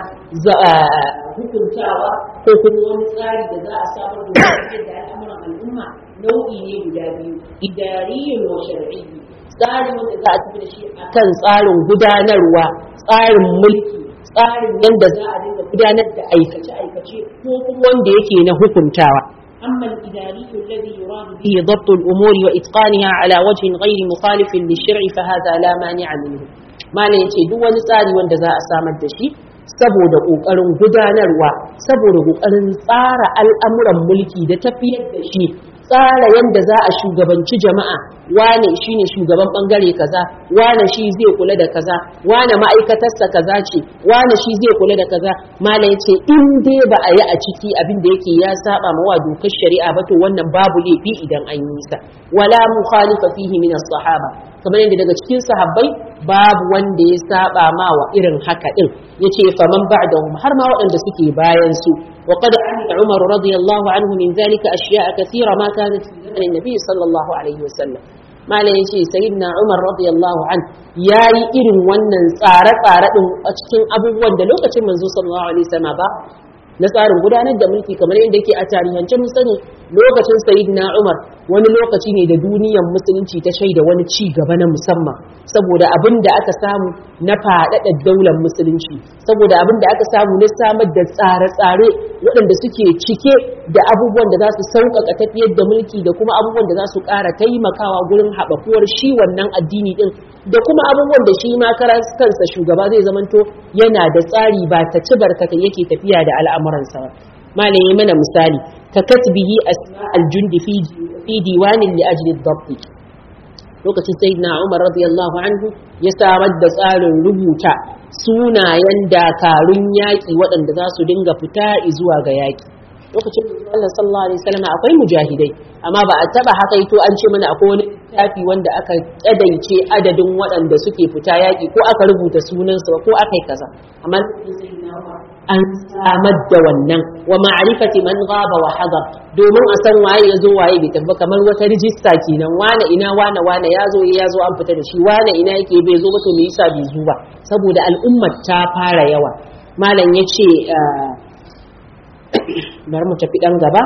hukuntawa ko kuma wani tsari da za a samar da da al'amuran al'umma nau'i ne guda biyu idariyin wa shar'iyyi tsari wanda za a tafi da shi akan tsarin gudanarwa tsarin mulki tsarin yadda za a dinga gudanar da aikace-aikace ko kuma wanda yake na hukuntawa أما الإداري الذي يراد به ضبط الأمور وإتقانها على وجه غير مخالف للشرع فهذا لا مانع منه ما لا يتي دو tsari wanda za a samar da shi saboda ƙoƙarin gudanarwa saboda ƙoƙarin tsara al'amuran mulki da tafiyar da shi tsara yadda za a shugabanci jama'a wane shi ne shugaban bangare kaza wane shi zai kula da kaza wane ma'aikatarsa kaza ce wane shi zai kula da kaza mala ya ce in dai ba a yi a ciki abin da yake ya saba mawa dokar shari'a ba to wannan babu laifi idan an yi sa wala mukhalifa fihi min as-sahaba kamar yadda daga cikin sahabbai babu wanda ya saba ma wa irin haka din yace faman ba'dahum har ma waɗanda suke bayan su wa qad amila umar radiyallahu anhu min zalika ashiya'a kathira ma kanat fi zaman nabi sallallahu alaihi wasallam malam yace sayyidina umar radiyallahu an yayi irin wannan tsare-tsare din a cikin abubuwan da lokacin manzo sallallahu alaihi wasallam ba na tsarin gudanar da mulki kamar yadda yake a tarihance mun sani lokacin sayyidina Umar wani lokaci ne da duniyar musulunci ta shaida wani ci gaba na musamman saboda abin da aka samu na faɗaɗa daular musulunci saboda abin da aka samu na samar da tsare-tsare waɗanda suke cike da abubuwan da za su sauƙaƙa tafiyar da mulki da kuma abubuwan da za su ƙara taimakawa gurin haɓakuwar shi wannan addini ɗin da kuma abubuwan da shi ma kansa shugaba zai zamanto yana da tsari ba ta ci barkata yake tafiya da al'amuransa ba malam yi mana misali ka katbihi al-jundi fi diwanin li ajli dabti lokacin sayyidina Umar radiyallahu anhu ya samar da tsarin rubuta sunayen dakarun yaƙi waɗanda za su dinga fita zuwa ga yaƙi lokacin Allah sallallahu alaihi wasallam akwai mujahidai amma ba a taba haka ito an ce mana akwai wani littafi wanda aka kadaice adadin waɗanda suke fita yaƙi ko aka rubuta sunansu ba ko aka yi kaza amma an samar da wannan wa ma'rifati man ghaba wa hadar domin a san waye ya zo waye bai tabba kamar wata rijista kenan wane ina wane wane ya zo ya zo an fita da shi wane ina yake bai zo ba to me yasa bai zo ba saboda al'ummar ta fara yawa malam yace bari mu tafi dan gaba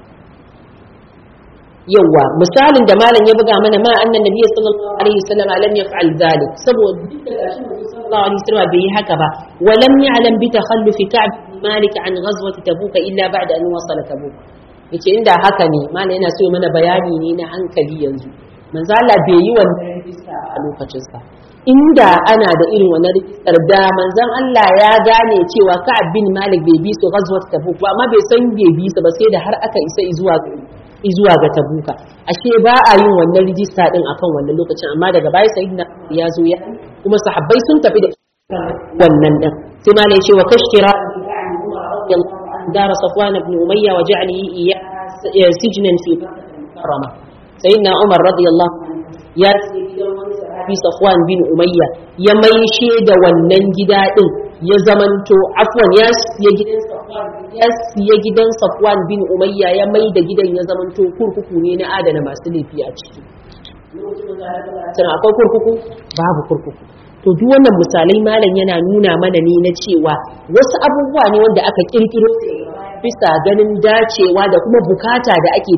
yawa misalin da malam ya buga mana ma annan nabi sallallahu alaihi wasallam lam yaf'al zalik saboda duk da gashi sallallahu alaihi wasallam bai yi haka ba wa lam ya'lam bi takhallufi ka'b bin malik an ghazwati tabuk illa ba'da an wasala tabuk yace inda haka ne malam yana so mana bayani ne na hankali yanzu manzo Allah bai yi wannan rijista a lokacin sa inda ana da irin wannan rijistar da manzon Allah ya gane cewa Ka'ab bin Malik bai bi su ghazwat Tabuk ba amma bai san bai bi su ba sai da har aka isa zuwa zuwa ga Tabuka ashe ba a yin wannan rijista din akan wannan lokacin amma daga baya sayyidina ya zo ya kuma sahabbai sun tafi da wannan din sai ma ne cewa kashtira دار صفوان بن أمية وجعله إياه سجنا في كرمة سيدنا عمر رضي الله عنه يا sahabi Safwan bin Umayya ya maishe da wannan gida din ya zamanto afwan ya siya gidan Safwan ya siya gidan Safwan bin Umayya ya mai da gidan ya zamanto kurkuku ne na adana masu laifi a ciki tana akwai kurkuku babu kurkuku to duk wannan misalai malam yana nuna mana ne na cewa wasu abubuwa ne wanda aka kirkiro bisa ganin dacewa da kuma bukata da ake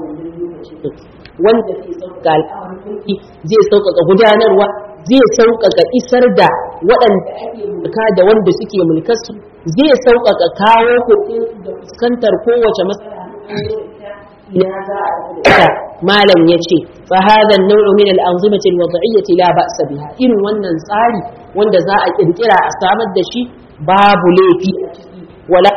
wanda zai sauƙaƙa al'amarki zai sauƙaƙa gudanarwa zai sauƙaƙa isar da waɗanda ake mulka da wanda suke mulkarsu zai sauƙaƙa kawo kokin da fuskantar kowace matsala malam ya ce fa hadha an-naw'u min al-anzimati al-wad'iyyati la ba'sa biha irin wannan tsari wanda za a kirkira a samar da shi babu laifi a ciki wala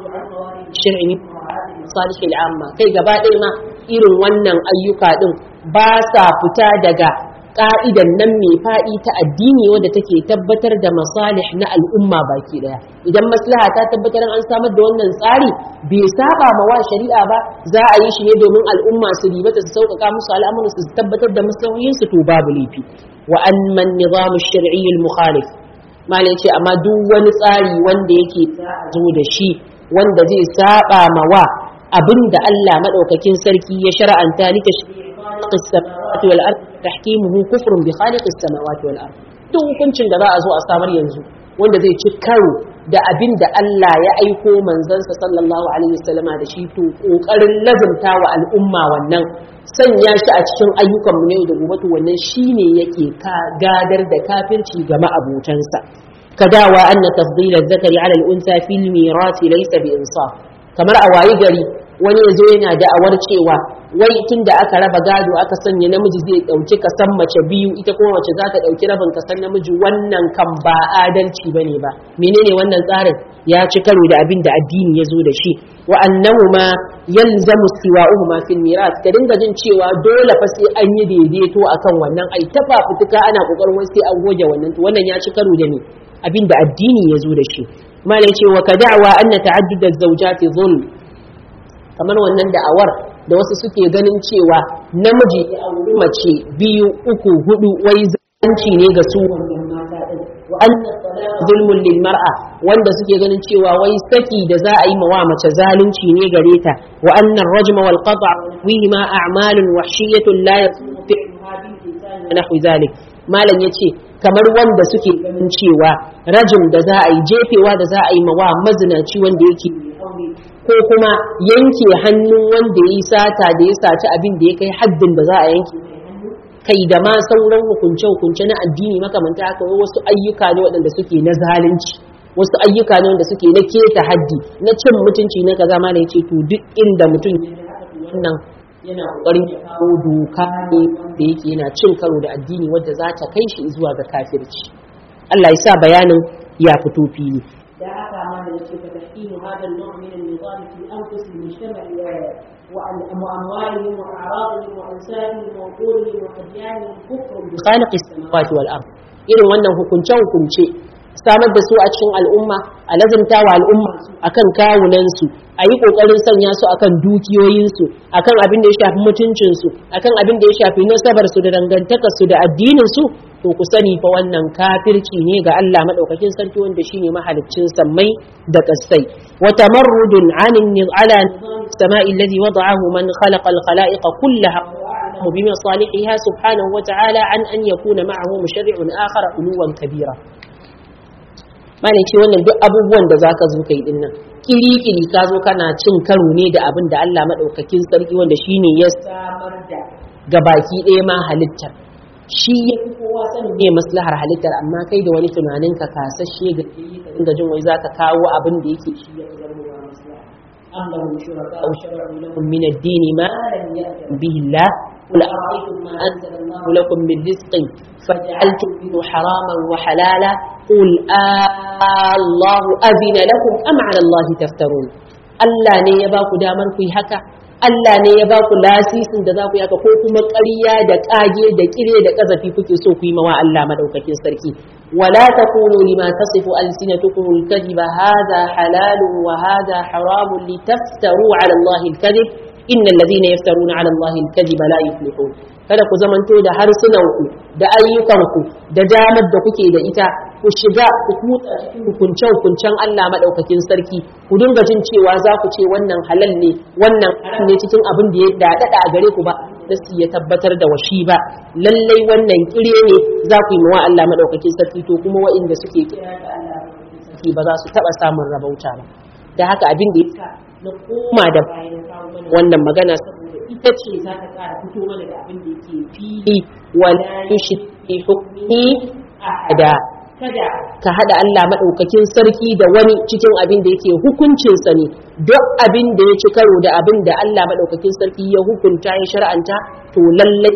shar'i min salih al-amma kai gaba ɗaya ma irin wannan ayyuka din ba sa fita daga ka'idan nan mai faɗi ta addini wadda take tabbatar da masalih na al'umma baki daya idan maslaha ta tabbatar an samar da wannan tsari bai saba ma wa shari'a ba za a yi shi ne domin al'umma su ribata su sauƙaƙa musu al'amuran su tabbatar da maslahohin su to babu laifi wa an man nizamu shar'i al-mukhalif malai ce amma duk wani tsari wanda yake zo da shi wanda zai saba ma wa abinda Allah madaukakin sarki ya shar'anta ni tashri'i as-samawati wal ard tahkimuhu kufrun bi khaliq as-samawati wal ard duk hukuncin da za a zo a samar yanzu wanda zai ci karo da abin da Allah ya aiko manzansa sallallahu alaihi wasallama da shi to kokarin lazumta wa al'umma wannan sanya shi a cikin ayyukan mu ne da gobe to wannan shine yake ka gadar da kafirci ga ma'abotansa kadawa anna tafdila zakari ala al-unsa fil mirasi laysa bi insaf kamar a wayi gari wani ya zo yana da'awar cewa wai tun da aka raba gado aka sanya namiji zai ɗauki kasan mace biyu ita kuma mace za ta ɗauki rabin kasan namiji wannan kan ba adalci ba ne ba menene wannan tsarin ya ci karo da abin da addini ya zo da shi wa annahu ma yalzamu siwa'uhu ma fil miras ka dinga jin cewa dole fa sai an yi daidaito akan wannan ai ta fafutuka ana kokarin wai sai an goge wannan to wannan ya ci karo da ni abin da addini ya zo da shi malai ce wa ka da'wa anna ta'addud az-zawjati zulm kamar wannan da'awar da wasu suke ganin cewa namiji ya auri mace biyu uku hudu wai zanci ne ga su wa anna zulmun lil mar'a wanda suke ganin cewa wai saki da za a yi mawa mace zalunci ne gare ta wa anna rajma wal qata' wihi ma a'malun wahshiyatun la yasmutu nahwi zalik malam yace kamar wanda suke ganin cewa rajim da za a yi jefewa da za a yi mawa mazinaci wanda yake ko kuma yanke hannun wanda ya yi sata da ya saci abin da ya kai haddin da za a yanke kai da ma sauran hukunce-hukunce na addini makamanta haka wasu ayyuka ne waɗanda suke na zalunci wasu ayyuka ne wanda suke na keta haddi na cin mutunci na kaza ma yace to duk inda mutum wannan yana kokarin ya kawo doka ne da yake yana cin karo da addini wadda za ta kai shi zuwa ga kafirci Allah ya sa bayanin ya fito fili da haka ma da yake fa tahqimu hada an-naw' min an-nizam fi anfus al-mujtama' وأموالهم وأعراضهم وأنسابهم وعقولهم وأديانهم كفر بخالق السماوات والأرض irin wannan hukunce-hukunce samar da su a cikin al'umma a lazimta wa al'umma akan kawunansu a yi ƙoƙarin sanya su akan dukiyoyinsu akan abin da ya shafi mutuncinsu akan abin da ya shafi nasabarsu da dangantakarsu da addininsu to ku sani fa wannan kafirci ne ga Allah madaukakin sarki wanda shine mahaliccin sammai da kasai wa tamarrudun anin ala السماء الذي وضعه من خلق الخلائق كلها بمصالحها سبحانه وتعالى عن أن يكون معه مشرع آخر علوا كبيرا ما ce wannan duk abubuwan da zaka zo kai dinnan kiri-kiri ka zo kana cin karo ne da abin da Allah madaukakin sarki wanda shine ya samar da gabaki ɗaya ma halittar shi ya fi kowa sanin ne maslahar halittar amma kai da wani tunanin ka kasashe ga inda jin wai zaka kawo abin da yake shi ya fi zama maslaha أم لهم شركاء شرعوا لهم من الدين ما لم يأذن به الله قل أرأيتم ما أنزل الله لكم من رزق فجعلتم منه حراما وحلالا قل آه الله أذن لكم أم على الله تفترون Allah ne ya ba ku damar ku yi haka Allah ne ya ba ku lasisin da za ku yi haka ko kuma ƙarya da ƙage da ƙire da ƙazafi kuke so ku yi mawa Allah madaukakin sarki ولا تقولوا لما تصف ألسنتكم الكذب هذا حلال وهذا حرام لتفتروا على الله الكذب إن الذين يفترون على الله الكذب لا يفلحون kada ku zamanto da harsunanku da ayyukanku da damar da kuke da ita ku shiga ku kutsa cikin hukunce hukuncen Allah madaukakin sarki ku dinga jin cewa za ku ce wannan halal ne wannan haram ne cikin abin da ya dadada a gare ku ba nasi ya tabbatar da washi ba lallai wannan kire ne za ku yi mawa Allah madaukakin sarki to kuma waɗanda suke kira da Allah madaukakin sarki ba za su taba samun rabauta ba da haka abin da ya na koma da bayan kawo mana wannan magana saboda ita ce za ta kara fito mana da abin da yake fili wala yushri hukmi ahada kada ka hada Allah madaukakin sarki da wani cikin abin da yake hukuncin sa ne duk abin da ya ci karo da abin da Allah madaukakin sarki ya hukunta ya shar'anta to lallai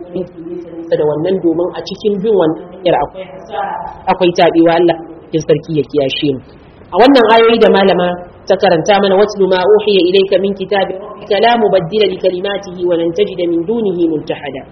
da wannan domin a cikin bin wannan hanyar akwai akwai tabewa Allah madaukakin sarki ya kiyashe mu a wannan ayoyi da malama ta karanta mana watlu ma uhiya ilayka min kitabi rabbika la mubaddila li kalimatihi wa lan tajida min dunihi multahada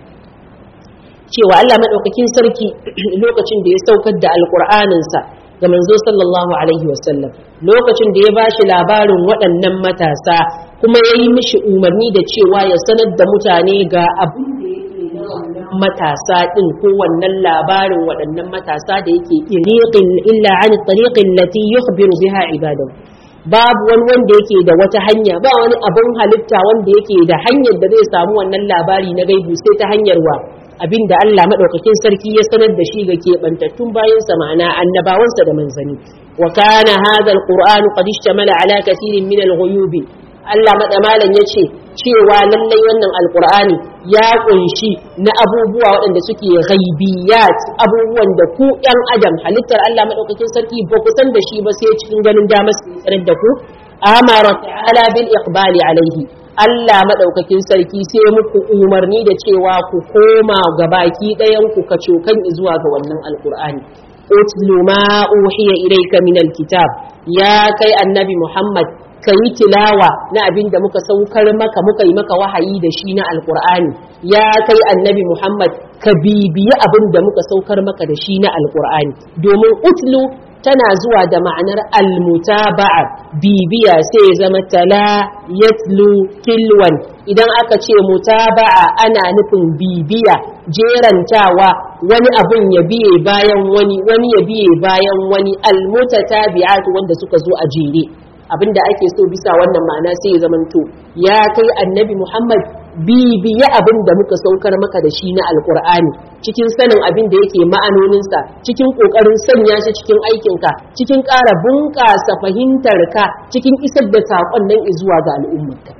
cewa Allah madaukakin sarki lokacin da ya saukar da alqur'anin sa ga manzo sallallahu alaihi wasallam lokacin da ya bashi labarin waɗannan matasa kuma ya yi mishi umarni da cewa ya sanar da mutane ga abin da yake na wannan matasa din ko wannan labarin waɗannan matasa da yake iriqin illa an tariqin lati yukhbiru biha ibadahu babu wani wanda yake da wata hanya ba wani abin halitta wanda yake da hanyar da zai samu wannan labari na gaibu sai ta hanyar wa abin da Allah madaukakin sarki ya sanar da shi ga keɓantattun bayansa ma'ana annabawansa da manzani wa kana hadha alqur'anu qad ishtamala ala kathirin min alghuyubi Allah madamalan yace cewa lallai wannan alqur'ani ya kunshi na abubuwa waɗanda suke ghaibiyat abubuwan da ku ɗan adam halittar Allah madaukakin sarki ba ku san da shi ba sai cikin ganin damar su sanar da ku amara ta'ala bil iqbali alaihi Allah maɗaukakin sarki sai muku umarni da cewa ku koma ga baki ɗayan ku ka cokan zuwa ga wannan alkur'ani utlu ma uhiya ilayka min alkitab ya kai annabi Muhammad ka yi tilawa na abin da muka saukar maka muka yi maka wahayi da shi na alkur'ani ya kai annabi Muhammad ka bibiyi abin da muka saukar maka da shi na alkur'ani domin utlu tana zuwa da ma'anar almutaba'a bibiya sai ya zama tala yatlu tilwan idan aka ce mutaba'a ana nufin bibiya jerantawa wani abun ya biye bayan wani wani ya biye bayan wani almutatabi'atu wanda suka zo a jere abinda ake so bisa wannan ma'ana sai ya zamanto ya kai annabi Muhammad bibiye abin da muka saukar maka da shi na alkur'ani cikin sanin abin da yake ma'anoninsa cikin ƙoƙarin sanya shi cikin aikinka cikin ƙara bunƙasa fahimtarka cikin isar da saƙon nan zuwa ga al'ummarka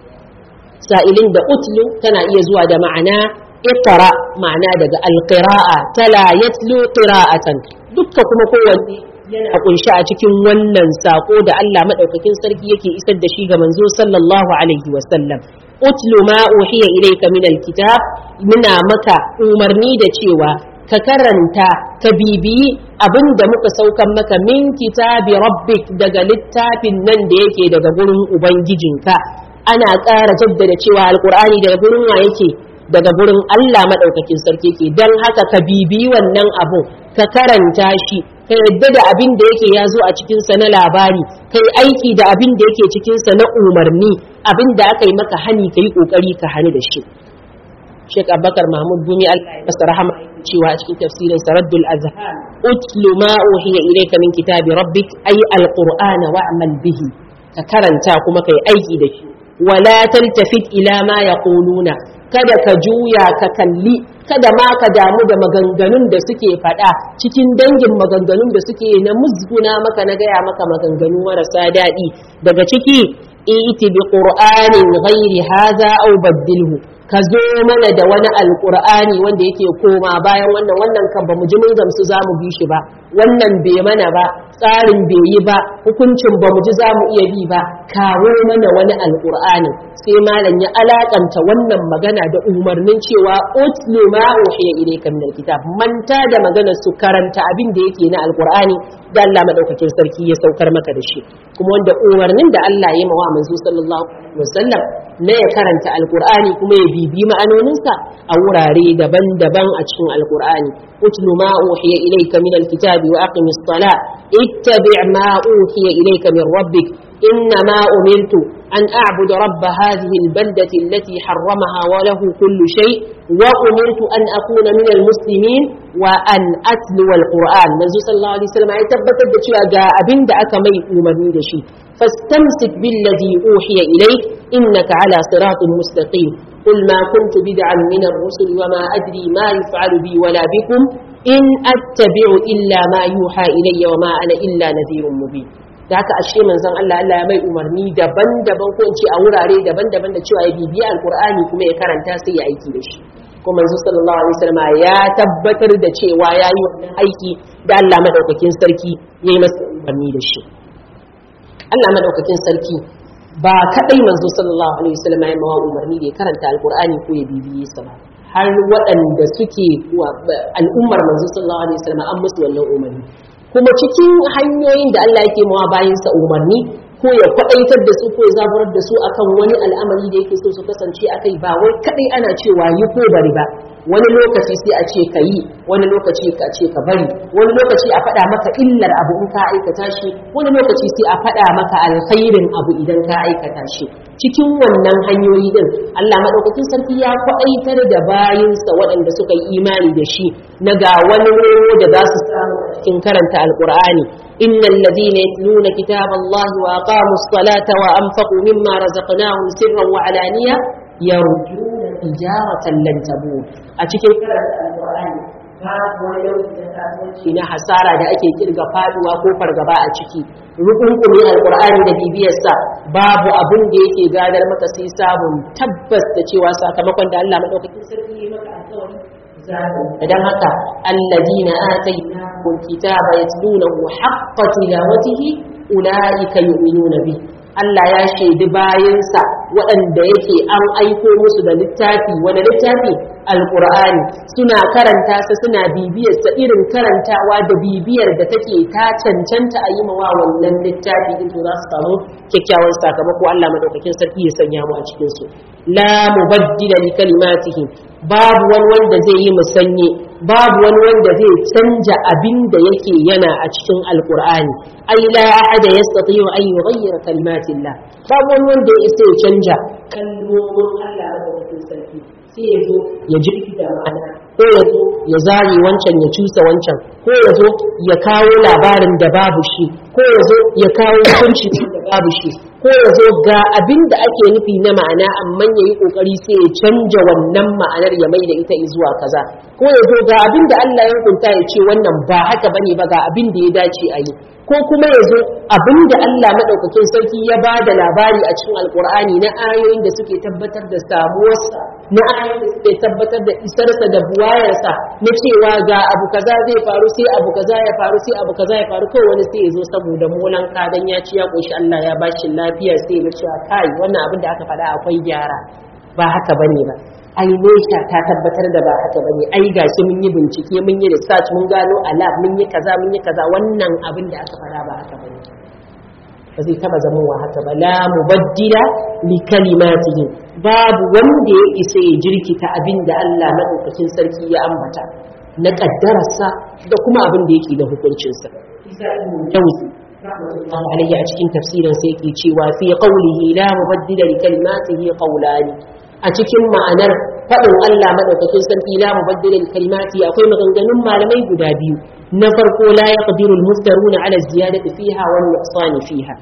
sa'ilin da utlu tana iya zuwa da ma'ana iqra ma'ana daga alqira'a tala yatlu qira'atan dukka kuma kowanne yana kunshi a cikin wannan sako da Allah madaukakin sarki yake isar da shi ga manzo sallallahu alaihi wasallam utlu ma uhiya ilayka min alkitab muna maka umarni da cewa ka karanta ka bibiyi abin da muka saukan maka min kitabi rabbik daga littafin nan da yake daga gurin ubangijinka ana ƙara jaddada cewa alkur'ani daga gurin wa yake daga gurin Allah madaukakin sarki ke don haka ka bibiyi wannan abu ka karanta shi ka yadda da abin da yake ya zo a cikinsa na labari ka yi aiki da abin da yake cikinsa na umarni abin da aka yi maka hani ka yi ƙoƙari ka hani da shi Sheikh Abubakar Mahmud Gumi Allah ya masa rahama cewa a cikin tafsirin Saraddul Azhar utlu ma uhiya ilayka min kitabi rabbik ay alqur'ana wa'mal bihi ka karanta kuma kai aiki da shi wala taltafit ila ma yaquluna kada ka juya ka kalli kada ma ka damu da maganganun da suke faɗa cikin dangin maganganun da suke na musguna maka na gaya maka maganganu marasa daɗi daga ciki iti bi qur'anin ghairi hadha aw baddilhu ka zo mana da wani alqur'ani wanda yake koma bayan wannan wannan kan ba mu ji mun gamsu za mu bi shi ba wannan bai mana ba tsarin bai yi ba hukuncin ba mu ji za mu iya bi ba kawo mana wani alqur'ani sai malam ya alakanta wannan magana da umarnin cewa utlu ma uhiya ilayka min alkitab manta da maganar su karanta abin da yake na alqur'ani da Allah madaukakin sarki ya saukar maka da shi kuma wanda umarnin da Allah ya mawa manzo sallallahu alaihi wasallam na ya karanta alqur'ani kuma ya bibi ma'anoninsa a wurare daban-daban a cikin alqur'ani utlu ma uhiya ilayka min alkitabi wa aqimis salat ittabi' ma uhiya ilayka min rabbik إنما أمرت أن أعبد رب هذه البلدة التي حرمها وله كل شيء وأمرت أن أكون من المسلمين وأن أتلو القرآن نزو صلى الله عليه وسلم يتبت الدشي أجا أبن دعك مي أمرني دشي فاستمسك بالذي أوحي إليك إنك على صراط مستقيم قل ما كنت بدعا من الرسل وما أدري ما يفعل بي ولا بكم إن أتبع إلا ما يوحى إلي وما أنا إلا نذير مبين da haka ashe manzon Allah Allah ya mai umarni daban-daban ko in ce a wurare daban-daban da cewa ya bibiya alkur'ani kuma ya karanta sai ya aiki da shi kuma manzo sallallahu alaihi wasallam ya tabbatar da cewa ya yi wannan aiki da Allah madaukakin sarki ya yi masa umarni da shi Allah madaukakin sarki ba kadai manzo sallallahu alaihi wasallam ya mawa umarni da ya karanta alkur'ani ko ya bibiye sa ba har waɗanda suke al'ummar manzo sallallahu alaihi wasallam an musu wannan umarni kuma cikin hanyoyin da Allah yake mawa bayansa umarni ko ya kwaɗaitar da su ko ya zaburar da su akan wani al'amari da yake so su kasance a kai ba wai kaɗai ana cewa yi ko bari ba wani lokaci sai a ce ka yi wani lokaci ka ce ka bari wani lokaci a faɗa maka illar abu in ka aikata shi wani lokaci sai a faɗa maka alkhairin abu idan ka aikata shi cikin wannan hanyoyi din Allah madaukakin sarki ya kwaɗaitar da bayinsa waɗanda suka yi imani da shi na ga wani roro da za su samu cikin karanta alqur'ani innal ladina yatluna kitaballahi wa aqamus salata wa anfaqu mimma razaqnahum sirran wa alaniya yarjuna tijaratan lan tabur a cikin karanta alqur'ani babu wani nau'i na kasuwanci na hasara da ake kirga faduwa ko fargaba a ciki rukunkumi alqur'ani da bibiyarsa babu abin da yake gadar maka sai sabon tabbas da cewa sakamakon da Allah madaukakin sarki ya maka alƙawari idan haka alladina atainahum kitaba yatlunahu haqqa tilawatihi ulaika yu'minuna bi Allah ya shaidi bayansa waɗanda yake an aiko musu da littafi wani littafi alƙur'ani suna karanta sa suna bibiyar sa irin karantawa da bibiyar da take ta cancanta a yi mawa wannan littafi din to za su samu kyakkyawan sakamako Allah madaukakin sarki ya sanya mu a cikin su la mubaddila li kalimatihi babu wani wanda zai yi musanye babu wani wanda zai canja abin da yake yana a cikin alqur'ani ai la ahada yastati'u an yughayyira kalimatillah babu wani wanda ya isa ya canja kalmomin Allah madaukakin sarki sai ya zo ya jirkita ma'ana ko ya zo ya zare wancan ya cusa wancan ko ya zo ya kawo labarin da babu shi ko ya zo ya kawo hukunci da babu shi ko ya zo ga abin da ake nufi na ma'ana amma ya yi ƙoƙari sai ya canja wannan ma'anar ya mai da ita zuwa kaza ko ya zo ga abin da Allah ya hukunta ya ce wannan ba haka bane ba ga abin da ya dace a yi ko kuma ya zo abinda Allah maɗaukakin sarki ya ba da labari a cikin alkur'ani na ayoyin da suke tabbatar da samuwarsa na ayoyin da suke tabbatar da isarsa da buwayarsa na cewa ga abu kaza zai faru sai abu kaza ya faru sai abu kaza ya faru kawai wani sai ya zo saboda molan kadan ya ci ya koshi Allah ya bashi lafiya sai ya cewa kai wannan abin da aka faɗa akwai gyara ba haka bane ba ai nesha ta tabbatar da ba haka bane ai gashi mun yi bincike mun yi research mun gano a lab mun yi kaza mun yi kaza wannan abin da aka fara ba haka bane ba zai taba zamowa haka ba la mubaddila li kalimatihi babu wanda ya isa ya jirkita abin da Allah madaukakin sarki ya ambata na kaddararsa da kuma abin da yake da hukuncinsa jauzi rahmatullahi alayhi a cikin tafsirin sai yake cewa fi qawlihi la mubaddila li kalimatihi qawlani a cikin ma'anar faɗin Allah madaukakin sarki la mubaddila li kalimati akwai maganganun malamai guda biyu na farko la yaqdiru al-muftaruna ala ziyadati fiha wal nuqsani fiha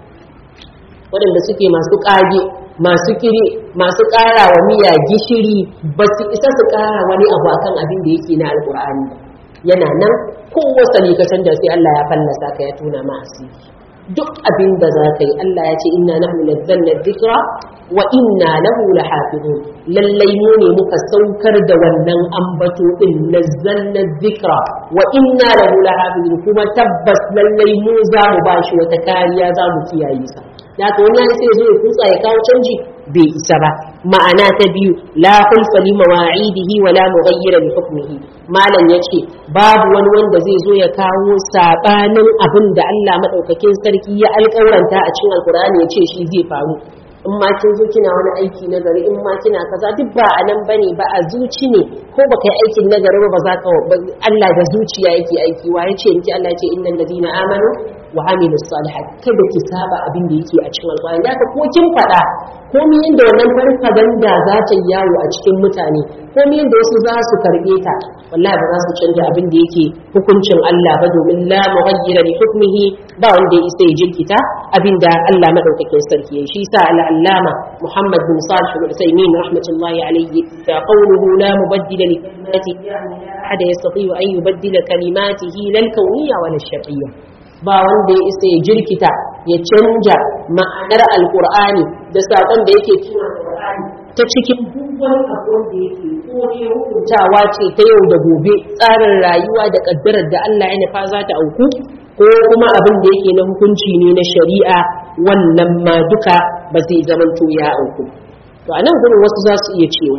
waɗanda suke masu ƙage masu kire masu ƙara wa miya gishiri ba su isa su ƙara wani abu akan abin da yake na alƙur'ani yana nan ko wasali ka canja sai Allah ya fallasa ka ya tuna ma asiri duk abin da za ka yi Allah ya ce inna nahnu nazzalna dhikra wa inna lahu lahafizun lallai mu ne muka saukar da wannan ambato din nazzalna dhikra wa inna lahu lahafizun kuma tabbas lallai mu za mu bashi wata kariya za mu kiyaye sa da haka wani sai ya zo ya kutsa ya kawo canji bai isa ba ma'ana ta biyu la khulfa li mawa'idihi wa la mughayyira li hukmihi malam yace babu wani wanda zai zo ya kawo sabanin abin da Allah madaukakin sarki ya alƙawaranta a cikin alkur'ani ya ce shi zai faru in ma kin zo kina wani aiki na gari in ma kina kaza duk ba a nan bane ba a zuci ne ko baka yi aikin na gari ba za ka Allah da zuciya yake aiki wa yace miki Allah yace innal ladina amanu wa amilu salihat kada ki saba abin da yake a cikin alƙur'ani da ko kin faɗa ko mi yanda wannan farfaganda za ta yawo a cikin mutane ko mi yanda wasu za su karbe ta wallahi ba za su canja abin da yake hukuncin Allah ba domin la mughayyira li hukmihi ba wanda ya isa ya jirkita abin da Allah madaukakin sarki ya shi sa al-allama Muhammad bin Salih al-Utsaimin rahmatullahi alayhi fa qawluhu la mubaddila li kalimati ahada yastati an yubaddila kalimatihi lal kawniyya wal shar'iyya ba wanda ya isa ya jirkita ya canja ma'anar alkur'ani da saƙon da yake cikin alkur'ani ta cikin duk wani abu da yake ko ne hukuntawa ce ta yau da gobe tsarin rayuwa da ƙaddarar da Allah ya nufa za ta auku ko kuma abin da yake na hukunci ne na shari'a wannan ma duka ba zai zamanto ya auku to a nan gurin wasu za su iya cewa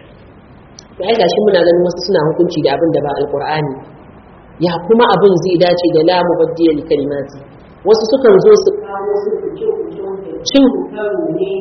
to ai gashi muna ganin wasu suna hukunci da abin da ba alkur'ani ya kuma abin zai dace da la mubaddila li kalimati wasu sukan zo su kawo su cin karo ne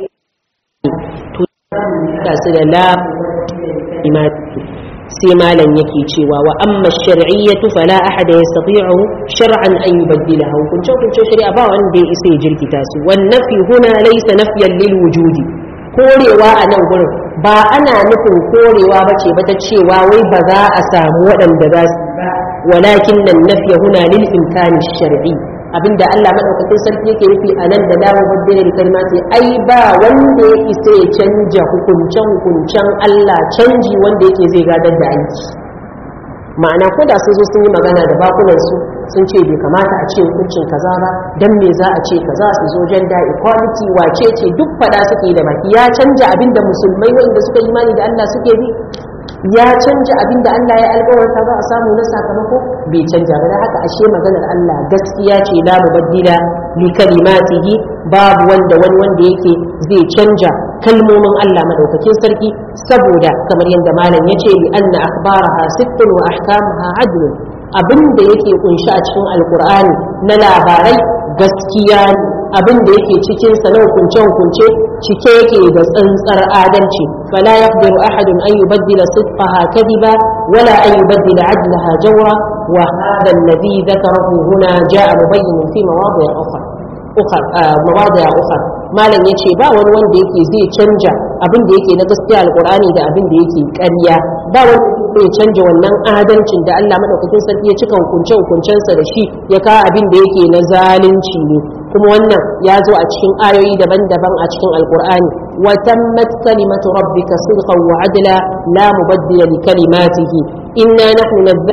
to da su da la kalimati sai malam yake cewa wa amma shar'iyyatu fala ahada yastati'u shar'an an yubaddilaha hukuncin hukuncin shari'a ba wanda ya isa ya jirkita su wan nafi huna laysa nafyan lil wujudi korewa a nan gurin ba ana nufin korewa ba ce ba ta cewa wai ba za a samu waɗanda za su ba walakin nan nafiya huna lil imkani shar'i abinda Allah madaukakin sarki yake nufi a nan da dawo baddare da kalmati ai ba wanda ya isa ya canja hukuncen hukuncen Allah canji wanda yake zai gadar da aiki ma'ana ko da sun zo sun yi magana da bakunan su sun ce bai kamata a ce hukuncin kaza ba dan me za a ce kaza su zo gender equality wace ce duk fada suke da baki ya canja abinda musulmai wanda suka yi imani da Allah suke bi ya canja abin da Allah ya alƙawarta za a samu na sakamako bai canja ba haka ashe maganar Allah gaskiya ce la mubaddila li kalimatihi babu wanda wani wanda yake zai canja kalmomin Allah madaukakin sarki saboda kamar yadda malam ya ce li anna akhbaraha sittun wa ahkamuha adlun abin da yake kunshi a cikin alkur'ani na labarai gaskiya ne abin da yake cikin sa na hukunce hukunce cike yake da tsantsar adalci fala yaqdiru ahadun an yubaddila sidqaha kadiba wala an yubaddila adlaha jawra wa hadha alladhi dhakarahu huna jaa mubayyin fi mawadi' ukhra ukhra mawadi' ukhra malam yace ba wani wanda yake zai canja abin da yake na gaskiya alqur'ani da abin da yake ƙarya ba wani zai canja wannan adalcin da Allah madaukakin sarki ya cika hukunce hukuncensa da shi ya kawo abin da yake na zalunci ne kuma wannan ya zo a cikin ayoyi daban-daban a cikin alqur'ani wa tammat kalimatu rabbika sidqan wa adla la mubaddila li kalimatihi inna nahnu nazzalna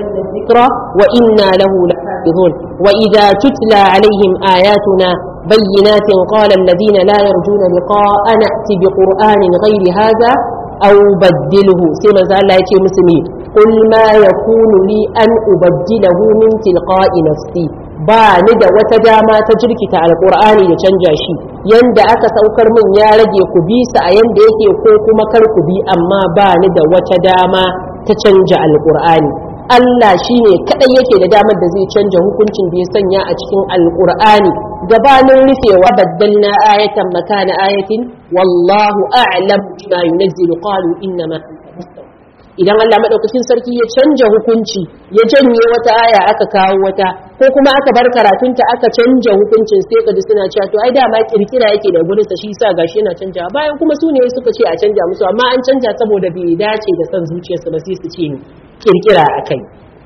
ذكرى وإنا له لحافظون وإذا تتلى عليهم آياتنا بينات قال الذين لا يرجون لقاء نأتي بقرآن غير هذا أو بدله سيما زال الله يتي مسلمين قل ما يكون لي أن أبدله من تلقاء نفسي ba ni da wata dama ta jirkita alkur'ani da canja shi yanda aka saukar min ya rage ku bi sa a yanda yake ko kuma kar ku bi amma ba ni da wata dama ta canja alkur'ani Allah shi ne kaɗai yake da damar da zai canja hukuncin da ya sanya a cikin alkur'ani gabanin rufewa baddalna ayatan makana ayatin wallahu a'lam bima yunzilu qalu innama idan Allah madaukakin sarki ya canja hukunci ya janye wata aya aka kawo wata ko kuma aka bar karatunta aka canja hukuncin sai kaji suna cewa to ai dama kirkira yake da gurin sa shi yasa gashi yana canja bayan kuma su ne suka ce a canja musu amma an canja saboda bai dace da son zuciyarsu ba sai su ce ni kirkira akai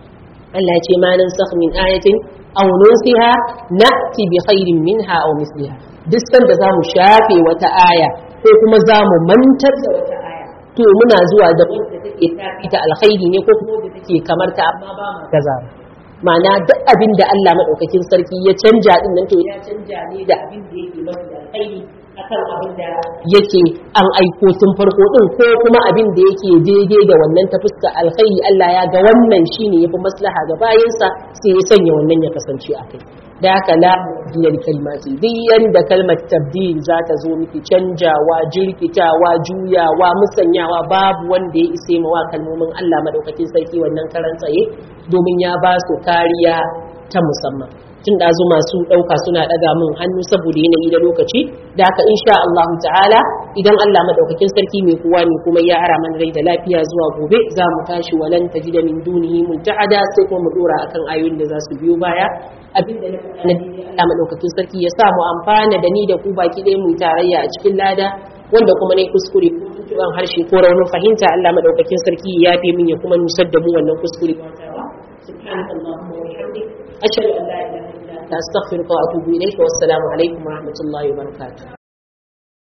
Allah ya ce ma nan sakh min ayatin aw nunsiha na'ti bi khairin minha aw misliha duk sanda zamu shafe wata aya ko kuma zamu mantar da wata aya to muna zuwa da wanda take tafi ta alkhairi ne ko kuma wanda take kamar ta amma ba ma gaza ma'ana duk abin da Allah madaukakin sarki ya canja din nan to ya canja ne da abin da yake mafi alkhairi akan abin da yake an aiko tun farko din ko kuma abin da yake daidai da wannan ta fuska alkhairi Allah ya ga wannan shine yafi maslaha ga bayansa sai ya sanya wannan ya kasance a kai da haka la biyar kalmati duk yanda kalmar tabdil za ta zo miki canjawa jirkitawa juyawa musanyawa babu wanda ya ise mawa kalmomin Allah madaukakin sarki wannan karan tsaye domin ya ba su kariya ta musamman tun ɗazu masu ɗauka suna ɗaga min hannu saboda yanayi da lokaci da haka insha Allah ta'ala idan Allah madaukakin sarki mai kowa ne kuma ya ara mana rai da lafiya zuwa gobe za mu tashi walan tajida min dunihi multahada sai kuma mu dora akan ayoyin da za su biyo baya abin da na faɗa na dini Allah madaukakin sarki ya sa mu amfana da ni da ku baki ɗaya mu tarayya a cikin lada wanda kuma ne kuskure ko tuntuɓen harshe ko raunin fahimta Allah madaukakin sarki ya yafe min ya kuma nusar da mu wannan kuskure سبحانك اللهم وبحمدك أشهد أن لا إله إلا أنت أستغفرك وأتوب إليك والسلام عليكم ورحمة الله وبركاته